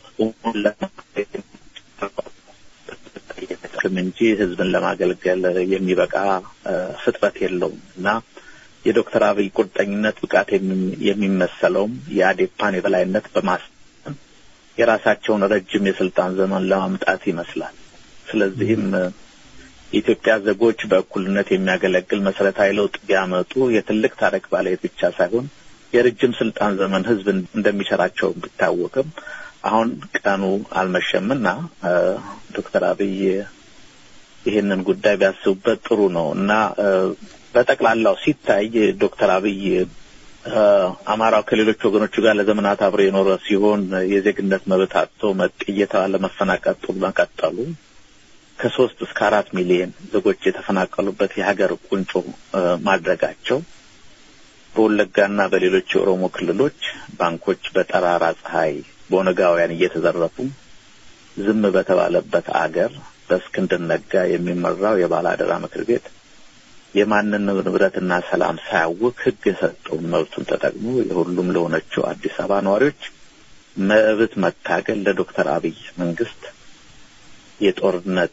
እንጂ ህዝብን ለማገልገል የሚበቃ ፍጥረት የለውም እና የዶክተር አብይ ቁርጠኝነት ብቃት የሚመሰለውም የአዴፓን የበላይነት በማስ የራሳቸውን ረጅም የስልጣን ዘመን ለማምጣት ይመስላል። ስለዚህም የኢትዮጵያ ዜጎች በእኩልነት የሚያገለግል መሰረታዊ ለውጥ ቢያመጡ የትልቅ ታሪክ ባለቤት ብቻ ሳይሆን የረጅም ስልጣን ዘመን ህዝብ እንደሚሰራቸው ቢታወቅም አሁን ቀኑ አልመሸምና ዶክተር አብይ ይህንን ጉዳይ ቢያስቡበት ጥሩ ነው እና በጠቅላላው ሲታይ ዶክተር አብይ አማራው ከሌሎች ወገኖቹ ጋር ለዘመናት አብሮ የኖረ ሲሆን የዜግነት መብት አጥቶ መጤ እየተባለ መፈናቀጡ መቀጠሉ ከሶስት እስከ አራት ሚሊዮን ዜጎች የተፈናቀሉበት የሀገር ቁንጮ ማድረጋቸው በወለጋና በሌሎች የኦሮሞ ክልሎች ባንኮች በጠራራ ፀሐይ በኦነጋውያን እየተዘረፉ ዝም በተባለበት አገር በእስክንድር ነጋ የሚመራው የባለአደራ ምክር ቤት የማንን ንብረትና ሰላም ሳያውቅ ሕግ የሰጠውን መብቱን ተጠቅሞ የሁሉም ለሆነችው አዲስ አበባ ነዋሪዎች መብት መታገል ለዶክተር አብይ መንግስት የጦርነት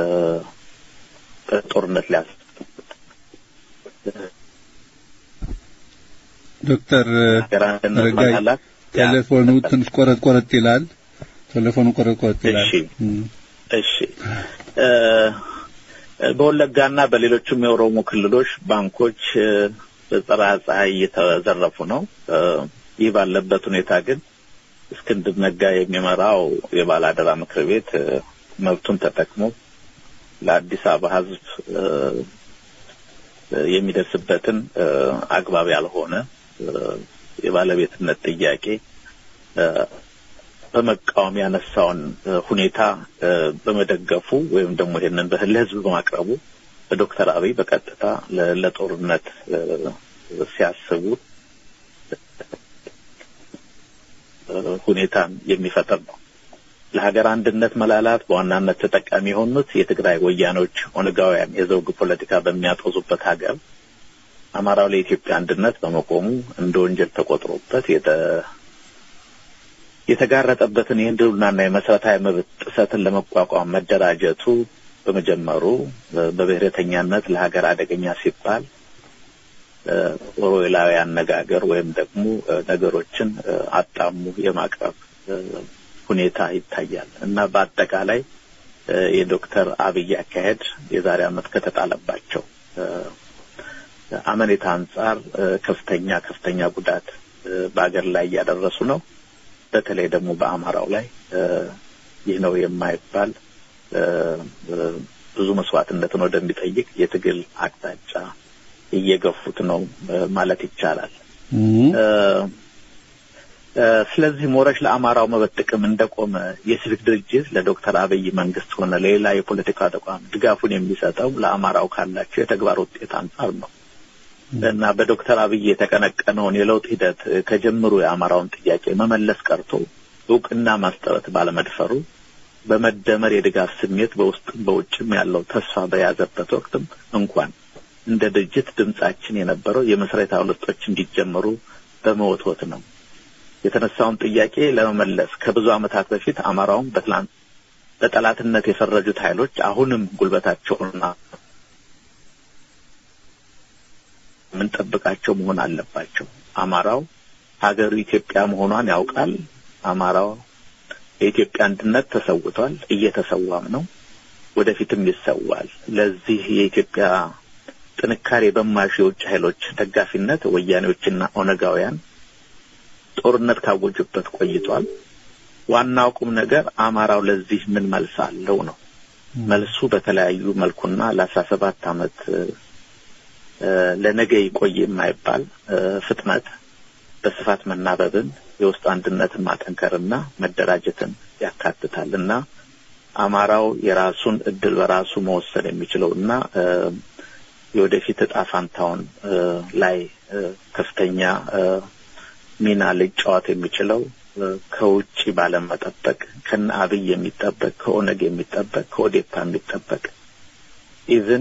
ጦርነት ሊያስ ዶክተር ረጋይ ቴሌፎኑ ትንሽ ቆረጥ ቆረጥ ይላል። ቴሌፎኑ ቆረጥ ቆረጥ ይላል። እሺ በወለጋና በሌሎችም የኦሮሞ ክልሎች ባንኮች በጸረ ፀሐይ እየተዘረፉ ነው። ይህ ባለበት ሁኔታ ግን እስክንድር ነጋ የሚመራው የባለአደራ ምክር ቤት መብቱን ተጠቅሞ ለአዲስ አበባ ሕዝብ የሚደርስበትን አግባብ ያልሆነ የባለቤትነት ጥያቄ በመቃወም ያነሳውን ሁኔታ በመደገፉ ወይም ደግሞ ይሄንን ለህዝብ በማቅረቡ ዶክተር አብይ በቀጥታ ለጦርነት ሲያስቡ ሁኔታን የሚፈጥር ነው። ለሀገር አንድነት መላላት በዋናነት ተጠቃሚ የሆኑት የትግራይ ወያኖች ኦነጋውያን የዘውግ ፖለቲካ በሚያጦዙበት ሀገር አማራው ለኢትዮጵያ አንድነት በመቆሙ እንደ ወንጀል ተቆጥሮበት የተጋረጠበትን የህልውናና የመሰረታዊ መብት ጥሰትን ለመቋቋም መደራጀቱ በመጀመሩ በብሔረተኛነት ለሀገር አደገኛ ሲባል ኦሮዌላዊ አነጋገር ወይም ደግሞ ነገሮችን አጣሙ የማቅረብ ሁኔታ ይታያል እና በአጠቃላይ የዶክተር አብይ አካሄድ የዛሬ ዓመት ከተጣለባቸው አመኔታ አንጻር ከፍተኛ ከፍተኛ ጉዳት በሀገር ላይ እያደረሱ ነው። በተለይ ደግሞ በአማራው ላይ ይህ ነው የማይባል ብዙ መስዋዕትነትን ወደሚጠይቅ የትግል አቅጣጫ እየገፉት ነው ማለት ይቻላል። ስለዚህ ሞረሽ ለአማራው መብት ጥቅም እንደቆመ የሲቪክ ድርጅት ለዶክተር አብይ መንግስት ሆነ ለሌላ የፖለቲካ ተቋም ድጋፉን የሚሰጠው ለአማራው ካላቸው የተግባር ውጤት አንጻር ነው እና በዶክተር አብይ የተቀነቀነውን የለውጥ ሂደት ከጀምሩ የአማራውን ጥያቄ መመለስ ቀርቶ እውቅና ማስጠረት ባለመድፈሩ በመደመር የድጋፍ ስሜት በውስጥም በውጭም ያለው ተስፋ በያዘበት ወቅትም እንኳን እንደ ድርጅት ድምጻችን የነበረው የመሰረታዊ ለውጦች እንዲጀመሩ በመወትወት ነው። የተነሳውን ጥያቄ ለመመለስ ከብዙ ዓመታት በፊት አማራውን በትላንት በጠላትነት የፈረጁት ኃይሎች አሁንም ጉልበታቸውና የምንጠብቃቸው መሆን አለባቸው። አማራው ሀገሩ ኢትዮጵያ መሆኗን ያውቃል። አማራው የኢትዮጵያ አንድነት ተሰውቷል፣ እየተሰዋም ነው፣ ወደፊትም ይሰዋል። ለዚህ የኢትዮጵያ ጥንካሬ በማያሹ የውጭ ኃይሎች ደጋፊነት ወያኔዎችና ኦነጋውያን ጦርነት ካወጁበት ቆይቷል። ዋናው ቁም ነገር አማራው ለዚህ ምን መልስ አለው ነው። መልሱ በተለያዩ መልኩና ለአስራ ሰባት ዓመት ለነገ ይቆይ የማይባል ፍጥነት በስፋት መናበብን የውስጥ አንድነትን ማጠንከርና መደራጀትን ያካትታል እና አማራው የራሱን እድል በራሱ መወሰን የሚችለው እና የወደፊት እጣ ፋንታውን ላይ ከፍተኛ ሚና ሊጫወት የሚችለው ከውጭ ባለመጠበቅ ከነ አብይ የሚጠበቅ ከኦነግ የሚጠበቅ ከኦዴፓ የሚጠበቅ ኢቭን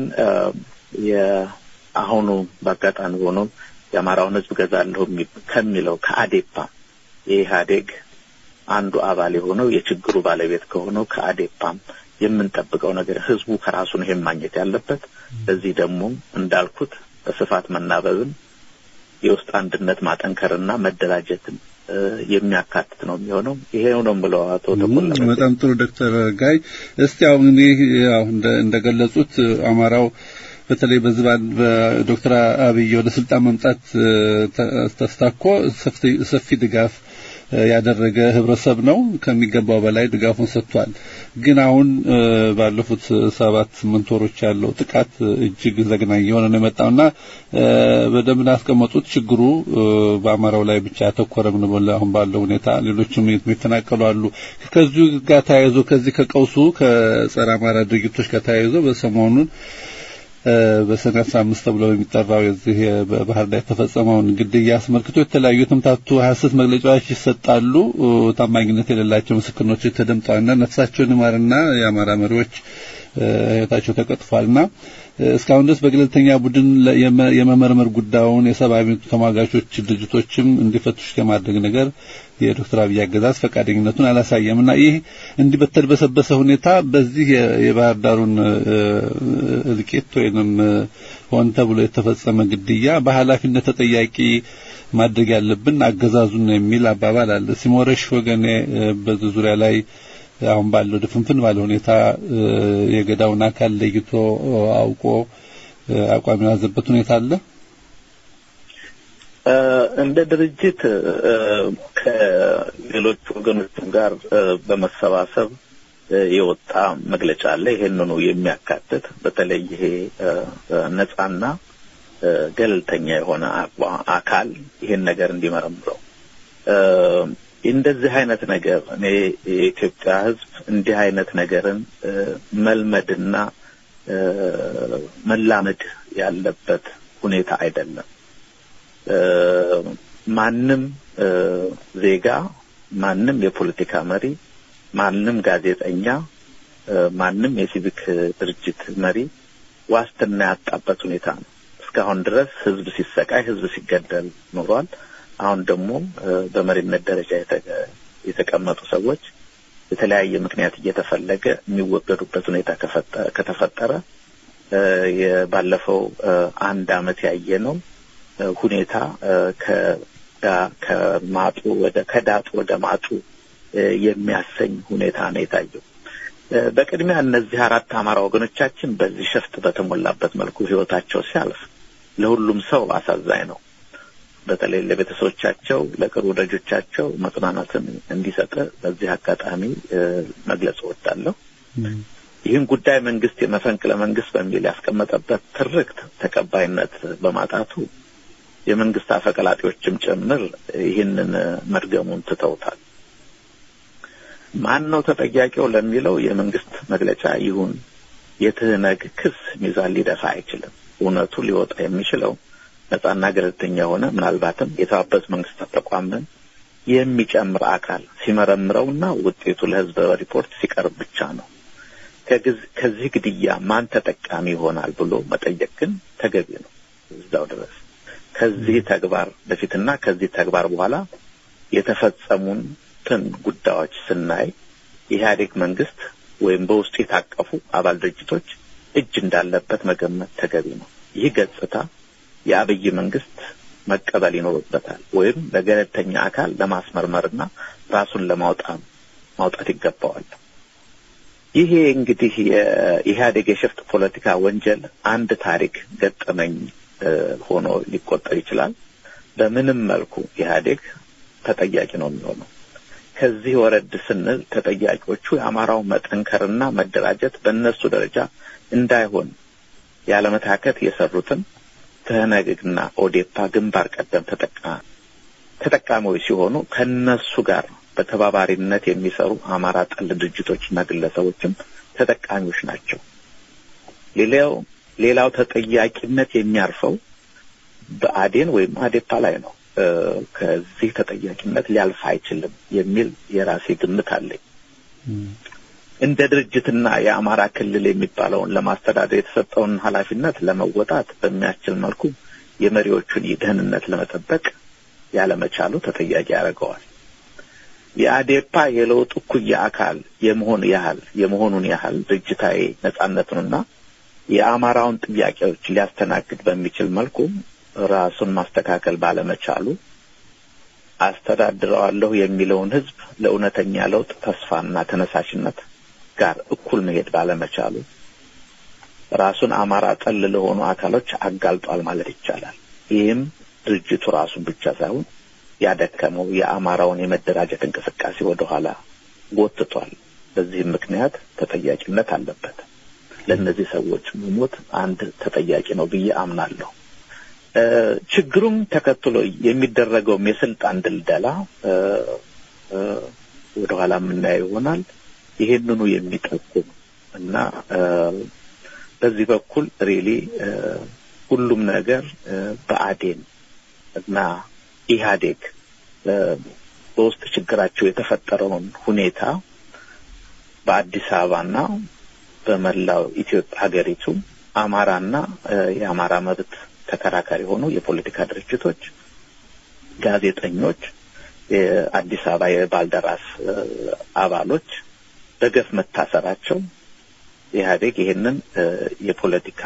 የአሁኑ በአጋጣሚ ሆኖ የአማራውን ሕዝብ ገዛለሁ ከሚለው ከአዴፓ የኢህአዴግ አንዱ አባል የሆነው የችግሩ ባለቤት ከሆነው ከአዴፓም የምንጠብቀው ነገር ህዝቡ ከራሱ ነው ይሄን ማግኘት ያለበት። ለዚህ ደግሞ እንዳልኩት በስፋት መናበብን የውስጥ አንድነት ማጠንከርና መደራጀትን የሚያካትት ነው የሚሆነው። ይሄ ነው ብለው አቶ ተቆላ በጣም ጥሩ ዶክተር ጋይ እስቲ አሁን እኔ ያው እንደገለጹት አማራው በተለይ በዚህ በዶክተር አብይ ወደ ስልጣን መምጣት ተስታኮ ሰፊ ድጋፍ ያደረገ ህብረተሰብ ነው። ከሚገባው በላይ ድጋፉን ሰጥቷል። ግን አሁን ባለፉት ሰባት ስምንት ወሮች ያለው ጥቃት እጅግ ዘግናኝ የሆነ ነው የመጣውና በደንብ እንዳስቀመጡት ችግሩ በአማራው ላይ ብቻ ያተኮረም ነው። አሁን ባለው ሁኔታ ሌሎችም የሚፈናቀሉ አሉ። ከዚሁ ጋር ተያይዞ ከዚህ ከቀውሱ ከጸረ አማራ ድርጊቶች ጋር ተያይዞ በሰሞኑን በሰኔ አስራ አምስት ተብሎ በሚጠራው የዚህ በባህር ዳር የተፈጸመውን ግድያ አስመልክቶ የተለያዩ የተምታቱ ሀሰት መግለጫዎች ይሰጣሉ። ታማኝነት የሌላቸው ምስክርኖች ተደምጠዋልና ነፍሳቸውን ይማርና የአማራ መሪዎች ህይወታቸው ተቀጥፏልና እስካሁን ድረስ በገለልተኛ ቡድን የመመርመር ጉዳዩን የሰብአዊ መብት ተሟጋቾች ድርጅቶችም እንዲፈቱሽ የማድረግ ነገር የዶክተር አብይ አገዛዝ ፈቃደኝነቱን አላሳየም እና ይህ እንዲህ በተድበሰበሰ ሁኔታ በዚህ የባህር ዳሩን እልቂት ወይንም ሆን ተብሎ የተፈጸመ ግድያ በኃላፊነት ተጠያቂ ማድረግ ያለብን አገዛዙን የሚል አባባል አለ። ሲሞረሽ ወገኔ በዚህ ዙሪያ ላይ አሁን ባለው ድፍንፍን ባለ ሁኔታ የገዳውን አካል ለይቶ አውቆ አቋም የያዘበት ሁኔታ አለ። እንደ ድርጅት ከሌሎች ወገኖችም ጋር በመሰባሰብ የወጣ መግለጫ አለ። ይሄንኑ የሚያካትት በተለይ ይሄ ነጻና ገለልተኛ የሆነ አካል ይሄን ነገር እንዲመረምረው እንደዚህ አይነት ነገር እኔ የኢትዮጵያ ሕዝብ እንዲህ አይነት ነገርን መልመድና መላመድ ያለበት ሁኔታ አይደለም። ማንም ዜጋ ማንም የፖለቲካ መሪ ማንም ጋዜጠኛ፣ ማንም የሲቪክ ድርጅት መሪ ዋስትና ያጣበት ሁኔታ ነው። እስካሁን ድረስ ህዝብ ሲሰቃይ፣ ህዝብ ሲገደል ኖሯል። አሁን ደግሞ በመሪነት ደረጃ የተቀመጡ ሰዎች የተለያየ ምክንያት እየተፈለገ የሚወገዱበት ሁኔታ ከተፈጠረ ባለፈው አንድ አመት ያየነው ሁኔታ ከማጡ ወደ ከዳጡ ወደ ማጡ የሚያሰኝ ሁኔታ ነው የታየው። በቅድሚያ እነዚህ አራት አማራ ወገኖቻችን በዚህ ሸፍጥ በተሞላበት መልኩ ህይወታቸው ሲያልፍ ለሁሉም ሰው አሳዛኝ ነው። በተለይ ለቤተሰቦቻቸው፣ ለቅርብ ወዳጆቻቸው መጽናናትን እንዲሰጥ በዚህ አጋጣሚ መግለጽ እወዳለሁ። ይህን ጉዳይ መንግስት የመፈንቅለ መንግስት በሚል ያስቀመጠበት ትርክት ተቀባይነት በማጣቱ የመንግስት አፈቀላጤዎችም ጭምር ይህንን መድገሙን ትተውታል። ማን ነው ተጠያቂው ለሚለው የመንግስት መግለጫ ይሁን የትህነግ ክስ ሚዛን ሊደፋ አይችልም። እውነቱ ሊወጣ የሚችለው ነጻና ገለልተኛ የሆነ ምናልባትም የተባበሩት መንግስታት ተቋምን የሚጨምር አካል ሲመረምረውና ውጤቱ ለህዝብ ሪፖርት ሲቀርብ ብቻ ነው። ከዚህ ግድያ ማን ተጠቃሚ ይሆናል ብሎ መጠየቅ ግን ተገቢ ነው። እዛው ድረስ ከዚህ ተግባር በፊትና ከዚህ ተግባር በኋላ የተፈጸሙትን ጉዳዮች ስናይ የኢህአዴግ መንግስት ወይም በውስጡ የታቀፉ አባል ድርጅቶች እጅ እንዳለበት መገመት ተገቢ ነው። ይህ ገጽታ የአብይ መንግስት መቀበል ይኖርበታል ወይም ለገለልተኛ አካል ለማስመርመርና ራሱን ለማውጣት ማውጣት ይገባዋል። ይሄ እንግዲህ የኢህአዴግ የሽፍት ፖለቲካ ወንጀል አንድ ታሪክ ገጠመኝ ሆኖ ሊቆጠር ይችላል። በምንም መልኩ ኢህአዴግ ተጠያቂ ነው የሚሆነው። ከዚህ ወረድ ስንል ተጠያቂዎቹ የአማራው መጠንከርና መደራጀት በእነሱ ደረጃ እንዳይሆን ያለመታከት የሰሩትን ትህነግና ኦዴፓ ግንባር ቀደም ተጠቃሚዎች ሲሆኑ ከነሱ ጋር በተባባሪነት የሚሰሩ አማራ ጠል ድርጅቶችና ግለሰቦችም ተጠቃሚዎች ናቸው። ሌላው ሌላው ተጠያቂነት የሚያርፈው በአዴን ወይም አዴፓ ላይ ነው። ከዚህ ተጠያቂነት ሊያልፍ አይችልም የሚል የራሴ ግምት አለኝ። እንደ ድርጅትና የአማራ ክልል የሚባለውን ለማስተዳደር የተሰጠውን ኃላፊነት ለመወጣት በሚያስችል መልኩ የመሪዎቹን ደህንነት ለመጠበቅ ያለመቻሉ ተጠያቂ ያደርገዋል። የአዴፓ የለውጥ እኩያ አካል የመሆን ያህል የመሆኑን ያህል ድርጅታዊ ነጻነቱንና የአማራውን ጥያቄዎች ሊያስተናግድ በሚችል መልኩ ራሱን ማስተካከል ባለመቻሉ አስተዳድረዋለሁ የሚለውን ሕዝብ ለእውነተኛ ለውጥ ተስፋና ተነሳሽነት ጋር እኩል መሄድ ባለመቻሉ ራሱን አማራ ጠል ለሆኑ አካሎች አጋልጧል ማለት ይቻላል። ይህም ድርጅቱ ራሱን ብቻ ሳይሆን ያደከመው የአማራውን የመደራጀት እንቅስቃሴ ወደኋላ ጎትቷል። በዚህም ምክንያት ተጠያቂነት አለበት። ለእነዚህ ሰዎች መሞት አንድ ተጠያቂ ነው ብዬ አምናለሁ። ችግሩም ተከትሎ የሚደረገውም የስልጣን ድልደላ ወደኋላ የምናየው ይሆናል። ይሄንኑ የሚጠቁም እና በዚህ በኩል ሪሊ ሁሉም ነገር በአዴን እና ኢህአዴግ በውስጥ ችግራቸው የተፈጠረውን ሁኔታ በአዲስ አበባና በመላው ኢትዮጵያ ሀገሪቱ አማራና የአማራ መብት ተከራካሪ የሆኑ የፖለቲካ ድርጅቶች፣ ጋዜጠኞች፣ የአዲስ አበባ የባልደራስ አባሎች በገፍ መታሰራቸው ኢህአዴግ ይህንን የፖለቲካ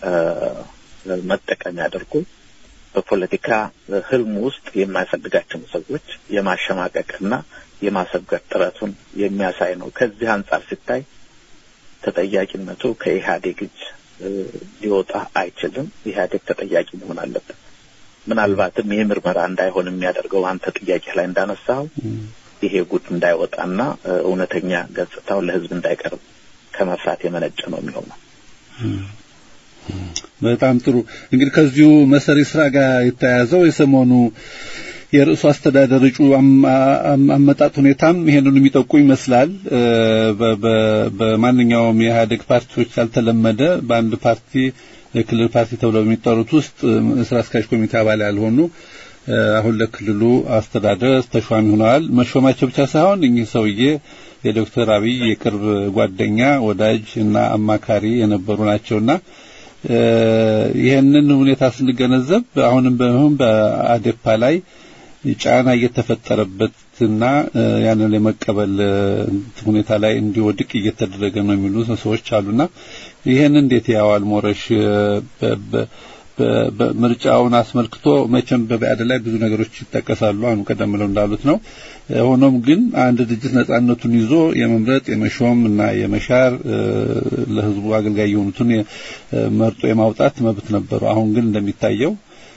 መጠቀሚያ አድርጎ በፖለቲካ ህልም ውስጥ የማይፈልጋቸውን ሰዎች የማሸማቀቅና የማሰብገድ ጥረቱን የሚያሳይ ነው። ከዚህ አንጻር ሲታይ ተጠያቂነቱ ከኢህአዴግ እጅ ሊወጣ አይችልም። ኢህአዴግ ተጠያቂ መሆን አለበት። ምናልባትም ይህ ምርመራ እንዳይሆን የሚያደርገው አንተ ጥያቄ ላይ እንዳነሳው ይሄ ጉድ እንዳይወጣና እውነተኛ ገጽታው ለህዝብ እንዳይቀርብ ከመፍራት የመነጨ ነው የሚሆነው። በጣም ጥሩ። እንግዲህ ከዚሁ መሰሪ ስራ ጋር የተያያዘው የሰሞኑ የርዕሱ አስተዳደር እጩ አመጣጥ ሁኔታም ይሄንን የሚጠቁ ይመስላል። በማንኛውም የኢህአዴግ ፓርቲዎች ያልተለመደ በአንድ ፓርቲ የክልል ፓርቲ ተብለው የሚጠሩት ውስጥ ስራ አስኪያጅ ኮሚቴ አባል ያልሆኑ አሁን ለክልሉ አስተዳደር ተሿሚ ሆነዋል። መሾማቸው ብቻ ሳይሆን እኚህ ሰውዬ የዶክተር አብይ የቅርብ ጓደኛ ወዳጅ እና አማካሪ የነበሩ ናቸውና ይህንን ሁኔታ ስንገነዘብ አሁንም በመሆን በአዴፓ ላይ ጫና እየተፈጠረበትና ያንን የመቀበል ሁኔታ ላይ እንዲወድቅ እየተደረገ ነው የሚሉ ሰዎች አሉና ይህን እንዴት ያዋል ሞረሽ ምርጫውን አስመልክቶ መቼም በበዓድ ላይ ብዙ ነገሮች ይጠቀሳሉ። አሁን ቀደም ብለው እንዳሉት ነው። ሆኖም ግን አንድ ድርጅት ነጻነቱን ይዞ የመምረጥ የመሾም እና የመሻር ለሕዝቡ አገልጋይ የሆኑትን መርጦ የማውጣት መብት ነበሩ። አሁን ግን እንደሚታየው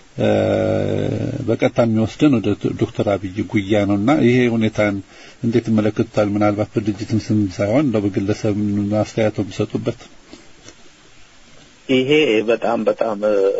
በቀጥታ የሚወስደን ወደ ዶክተር አብይ ጉያ ነውና ይሄ ሁኔታን እንዴት ይመለከቱታል? ምናልባት በድርጅትም ስም ሳይሆን እንደው በግለሰብ አስተያየቶ የሚሰጡበት ይሄ በጣም በጣም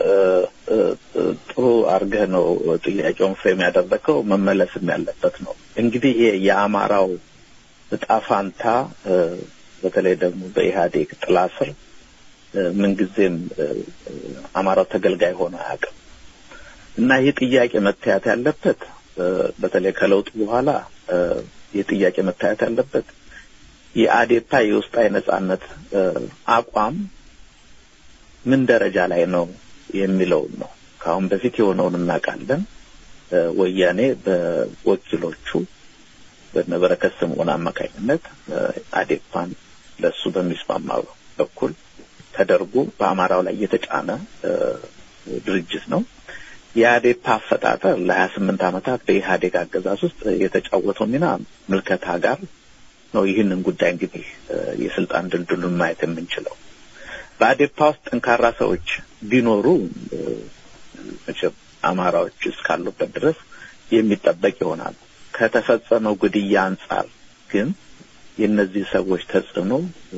ጥሩ አድርገህ ነው ጥያቄውን ፍሬም ያደረገው። መመለስም ያለበት ነው። እንግዲህ ይሄ የአማራው እጣ ፋንታ በተለይ ደግሞ በኢህአዴግ ጥላ ስር ምንጊዜም አማራው ተገልጋይ ሆኖ አያውቅም እና ይህ ጥያቄ መታየት ያለበት በተለይ ከለውጡ በኋላ ይህ ጥያቄ መታየት ያለበት የአዴፓ የውስጣዊ ነጻነት አቋም ምን ደረጃ ላይ ነው የሚለውን ነው። ከአሁን በፊት የሆነውን እናውቃለን። ወያኔ በወኪሎቹ በነበረከት ስምዖን አማካኝነት አዴፓን ለእሱ በሚስማማ በኩል ተደርጎ በአማራው ላይ የተጫነ ድርጅት ነው። የአዴፓ አፈጣጠር ለሀያ ስምንት ዓመታት በኢህአዴግ አገዛዝ ውስጥ የተጫወተው ሚና ምልከታ ጋር ነው። ይህንን ጉዳይ እንግዲህ የስልጣን ድልድሉን ማየት የምንችለው በአዴፓ ውስጥ ጠንካራ ሰዎች ቢኖሩ መቼም አማራዎች እስካሉበት ድረስ የሚጠበቅ ይሆናል። ከተፈጸመው ግድያ አንጻር ግን የእነዚህ ሰዎች ተጽዕኖ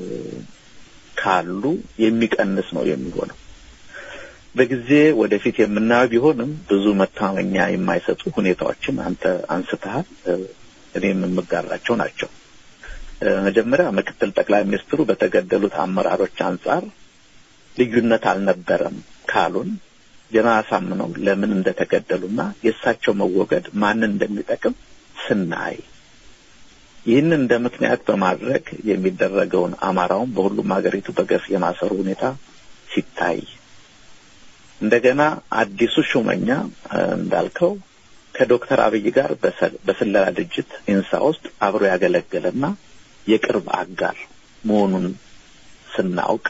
ካሉ የሚቀንስ ነው የሚሆነው። በጊዜ ወደፊት የምናየው ቢሆንም ብዙ መታመኛ የማይሰጡ ሁኔታዎችን አንተ አንስተሃል፣ እኔም የምጋራቸው ናቸው። መጀመሪያ ምክትል ጠቅላይ ሚኒስትሩ በተገደሉት አመራሮች አንጻር ልዩነት አልነበረም ካሉን ጀነራል አሳምነው ለምን እንደተገደሉና የእሳቸው መወገድ ማንን እንደሚጠቅም ስናይ ይህን እንደ ምክንያት በማድረግ የሚደረገውን አማራውን በሁሉም ሀገሪቱ በገፍ የማሰሩ ሁኔታ ሲታይ እንደገና አዲሱ ሹመኛ እንዳልከው ከዶክተር አብይ ጋር በስለላ ድርጅት ኢንሳ ውስጥ አብሮ ያገለገለና የቅርብ አጋር መሆኑን ስናውቅ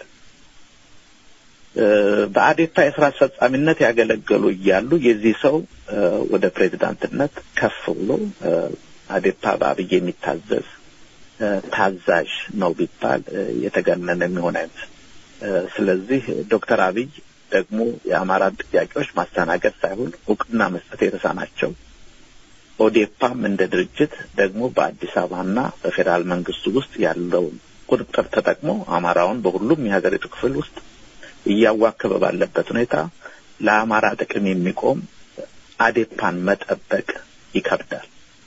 በአዴፓ የስራ አስፈጻሚነት ያገለገሉ እያሉ የዚህ ሰው ወደ ፕሬዚዳንትነት ከፍ ብሎ አዴፓ በአብይ የሚታዘዝ ታዛዥ ነው ቢባል የተገነነ የሚሆን አይነት። ስለዚህ ዶክተር አብይ ደግሞ የአማራን ጥያቄዎች ማስተናገድ ሳይሆን እውቅና መስጠት የተሳናቸው ኦዴፓም እንደ ድርጅት ደግሞ በአዲስ አበባና በፌዴራል መንግስቱ ውስጥ ያለውን ቁጥጥር ተጠቅሞ አማራውን በሁሉም የሀገሪቱ ክፍል ውስጥ እያዋከበ ባለበት ሁኔታ ለአማራ ጥቅም የሚቆም አዴፓን መጠበቅ ይከብዳል።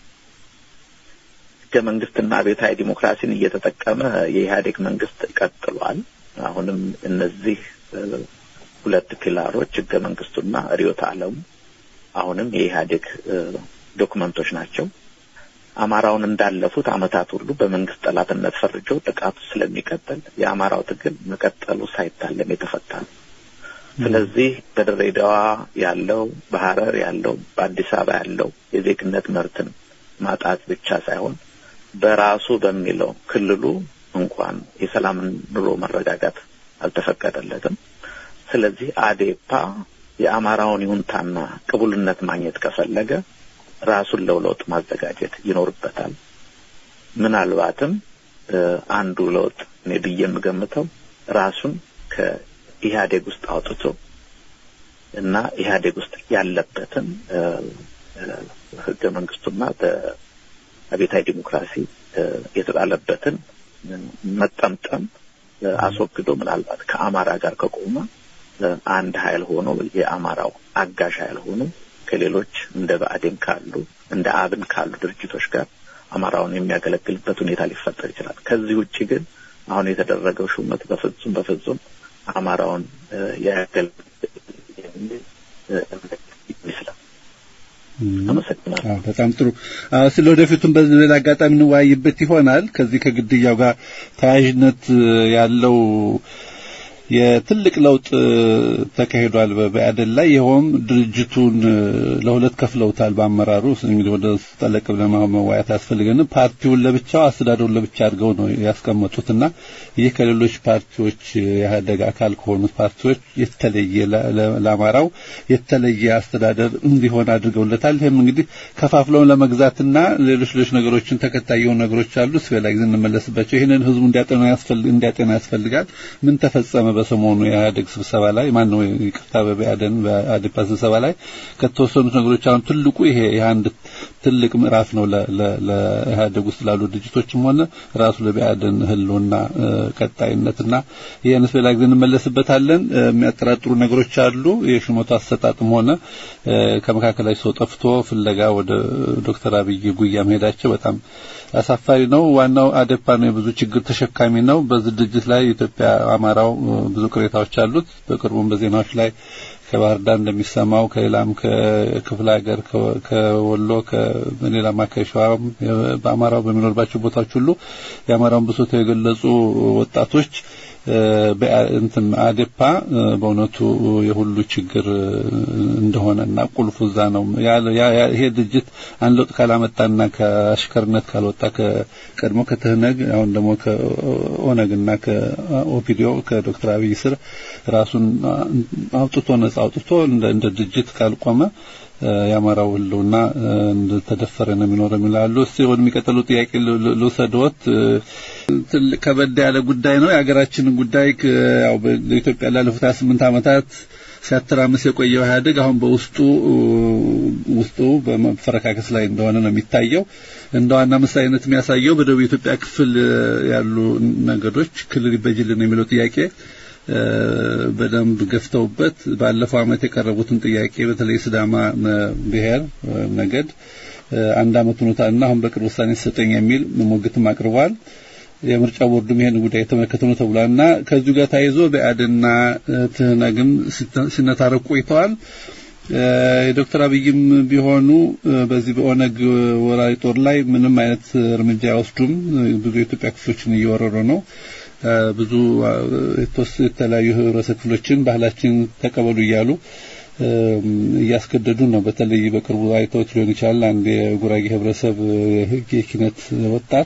ህገ መንግስትና ቤታዊ ዲሞክራሲን እየተጠቀመ የኢህአዴግ መንግስት ቀጥሏል። አሁንም እነዚህ ሁለት ፒላሮች ህገ መንግስቱና ርዕዮተ ዓለሙ አሁንም የኢህአዴግ ዶክመንቶች ናቸው። አማራውን እንዳለፉት አመታት ሁሉ በመንግስት ጠላትነት ፈርጀው ጥቃቱ ስለሚቀጥል የአማራው ትግል መቀጠሉ ሳይታለም የተፈታ ነው። ስለዚህ በድሬዳዋ ያለው፣ በሐረር ያለው፣ በአዲስ አበባ ያለው የዜግነት መብትን ማጣት ብቻ ሳይሆን በራሱ በሚለው ክልሉ እንኳን የሰላምን ኑሮ መረጋጋት አልተፈቀደለትም። ስለዚህ አዴፓ የአማራውን ይሁንታና ቅቡልነት ማግኘት ከፈለገ ራሱን ለውለውጥ ማዘጋጀት ይኖርበታል። ምናልባትም አንዱ ለውጥ እኔ ብዬ የምገምተው ራሱን ከኢህአዴግ ውስጥ አውጥቶ እና ኢህአዴግ ውስጥ ያለበትን ህገ መንግስቱና በአብዮታዊ ዲሞክራሲ የተጣለበትን መጠምጠም አስወግዶ ምናልባት ከአማራ ጋር ከቆመ አንድ ኃይል ሆኖ የአማራው አጋዥ ኃይል ሆኖ ከሌሎች እንደ ብአዴን ካሉ እንደ አብን ካሉ ድርጅቶች ጋር አማራውን የሚያገለግልበት ሁኔታ ሊፈጠር ይችላል። ከዚህ ውጭ ግን አሁን የተደረገው ሹመት በፍጹም በፍጹም አማራውን ያገለግል የሚል ይመስላል። አመሰግናለሁ። በጣም ጥሩ። ስለ ወደፊቱም በዚህ ሌላ አጋጣሚ እንወያይበት ይሆናል። ከዚህ ከግድያው ጋር ተያያዥነት ያለው የትልቅ ለውጥ ተካሂዷል በአደን ላይ ይኸውም ድርጅቱን ለሁለት ከፍለውታል። በአመራሩ እንግዲህ ወደ ጠለቅ ብለን መዋያት ያስፈልገንም ፓርቲውን ለብቻው አስተዳደሩን ለብቻ አድርገው ነው ያስቀመጡትና ይህ ከሌሎች ፓርቲዎች የኢህአደግ አካል ከሆኑት ፓርቲዎች የተለየ ለአማራው የተለየ አስተዳደር እንዲሆን አድርገውለታል። ይህም እንግዲህ ከፋፍለውን ለመግዛትና ሌሎች ሌሎች ነገሮችን ተከታይ የሆኑ ነገሮች አሉ። ስበላ ጊዜ እንመለስባቸው። ይህንን ህዝቡ እንዲያጤና ያስፈልጋል። ምን ተፈጸመ? በሰሞኑ የኢህአዴግ ስብሰባ ላይ ማን ነው ይቅርታ፣ በኢህአዴን በአዴፓ ስብሰባ ላይ ከተወሰኑት ነገሮች አሁን ትልቁ ይሄ የአንድ ትልቅ ምዕራፍ ነው ለኢህአዴግ ውስጥ ላሉ ድርጅቶችም ሆነ ራሱ ለኢህአዴን ህልውና ቀጣይነትና ይህን ስበላ ጊዜ እንመለስበታለን። የሚያጠራጥሩ ነገሮች አሉ። የሹመቱ አሰጣጥም ሆነ ከመካከላቸው ሰው ጠፍቶ ፍለጋ ወደ ዶክተር አብይ ጉያ መሄዳቸው በጣም አሳፋሪ ነው። ዋናው አዴፓ ነው፣ የብዙ ችግር ተሸካሚ ነው። በዚህ ድርጅት ላይ ኢትዮጵያ አማራው ብዙ ቅሬታዎች አሉት። በቅርቡም በዜናዎች ላይ ከባህር ዳር እንደሚሰማው ከሌላም ከክፍለ ሀገር ከወሎ ከሌላም አካባቢ በአማራው በሚኖርባቸው ቦታዎች ሁሉ የአማራውን ብሶት የገለጹ ወጣቶች እንትን አዴፓ በእውነቱ የሁሉ ችግር እንደሆነና ቁልፉ እዛ ነው። ይሄ ድርጅት አንድ ለውጥ ካላመጣና ከአሽከርነት ካልወጣ ከቀድሞ ከትህነግ አሁን ደግሞ ከኦነግና ከኦፒዲዮ ከዶክተር አብይ ስር ራሱን አውጥቶ ነጻ አውጥቶ እንደ ድርጅት ካልቆመ የአማራው ህልውና እንደተደፈረ ነው የሚኖረው የሚላሉ። እስቲ ወደሚቀጥለው ጥያቄ ልውሰድዎት። ትልቅ ከበድ ያለ ጉዳይ ነው። የሀገራችንን ጉዳይ ያው በኢትዮጵያ ላለፉት 28 ዓመታት ሲያተራምስ የቆየው ኢህአዴግ አሁን በውስጡ ውስጡ በመፈረካከስ ላይ እንደሆነ ነው የሚታየው። እንደ ዋና ምሳሌነት የሚያሳየው በደቡብ የኢትዮጵያ ክፍል ያሉ ነገዶች ክልል ይበጅልን የሚለው ጥያቄ በደንብ ገፍተውበት ባለፈው ዓመት የቀረቡትን ጥያቄ በተለይ ስዳማ ብሔር ነገድ አንድ ዓመት ሆኖታልና አሁን በቅርብ ውሳኔ ተሰጠኝ የሚል ሞግትም አቅርቧል። የምርጫ ቦርዱም ይሄን ጉዳይ የተመለከተ ነው ተብሏልና ከዚሁ ጋር ተያይዞ በአድና ትህነግም ሲነታረቁ ቆይተዋል። የዶክተር አብይም ቢሆኑ በዚህ በኦነግ ወራሪ ጦር ላይ ምንም አይነት እርምጃ አይወስዱም። ብዙ የኢትዮጵያ ክፍሎችን እየወረሩ ነው። ብዙ የተለያዩ ህብረተሰብ ክፍሎችን ባህላችን ተቀበሉ እያሉ እያስገደዱ ነው። በተለይ በቅርቡ አይተውት ሊሆን ይችላል። አንድ የጉራጌ ህብረተሰብ የኪነት ወጣት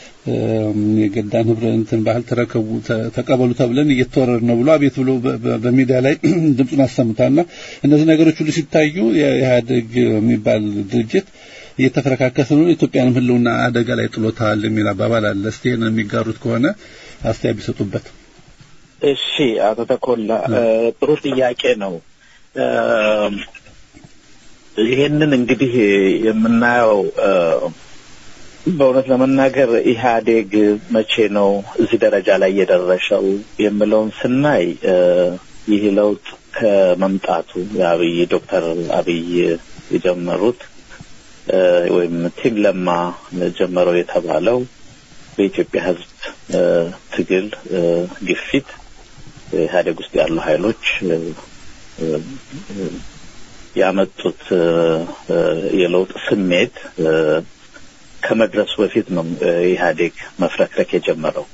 የገዳን ህብረ እንትን ባህል ተረከቡ ተቀበሉ ተብለን እየተወረር ነው ብሎ አቤት ብሎ በሚዲያ ላይ ድምፁን አሰምቷልና እነዚህ ነገሮች ሁሉ ሲታዩ የኢህአዴግ የሚባል ድርጅት እየተፈረካከሰ ነው፣ ኢትዮጵያንም ህልውና አደጋ ላይ ጥሎታል የሚል አባባል አለ። እስቲ ይሄንን የሚጋሩት ከሆነ አስተያየት ቢሰጡበት። እሺ፣ አቶ ተኮላ ጥሩ ጥያቄ ነው። ይሄንን እንግዲህ የምናየው በእውነት ለመናገር ኢህአዴግ መቼ ነው እዚህ ደረጃ ላይ የደረሰው የምለውን ስናይ ይህ ለውጥ ከመምጣቱ የአብይ ዶክተር አብይ የጀመሩት ወይም ቲም ለማ ጀመረው የተባለው በኢትዮጵያ ሕዝብ ትግል ግፊት ኢህአዴግ ውስጥ ያሉ ኃይሎች ያመጡት የለውጥ ስሜት ከመድረሱ በፊት ነው ኢህአዴግ መፍረክረክ የጀመረው።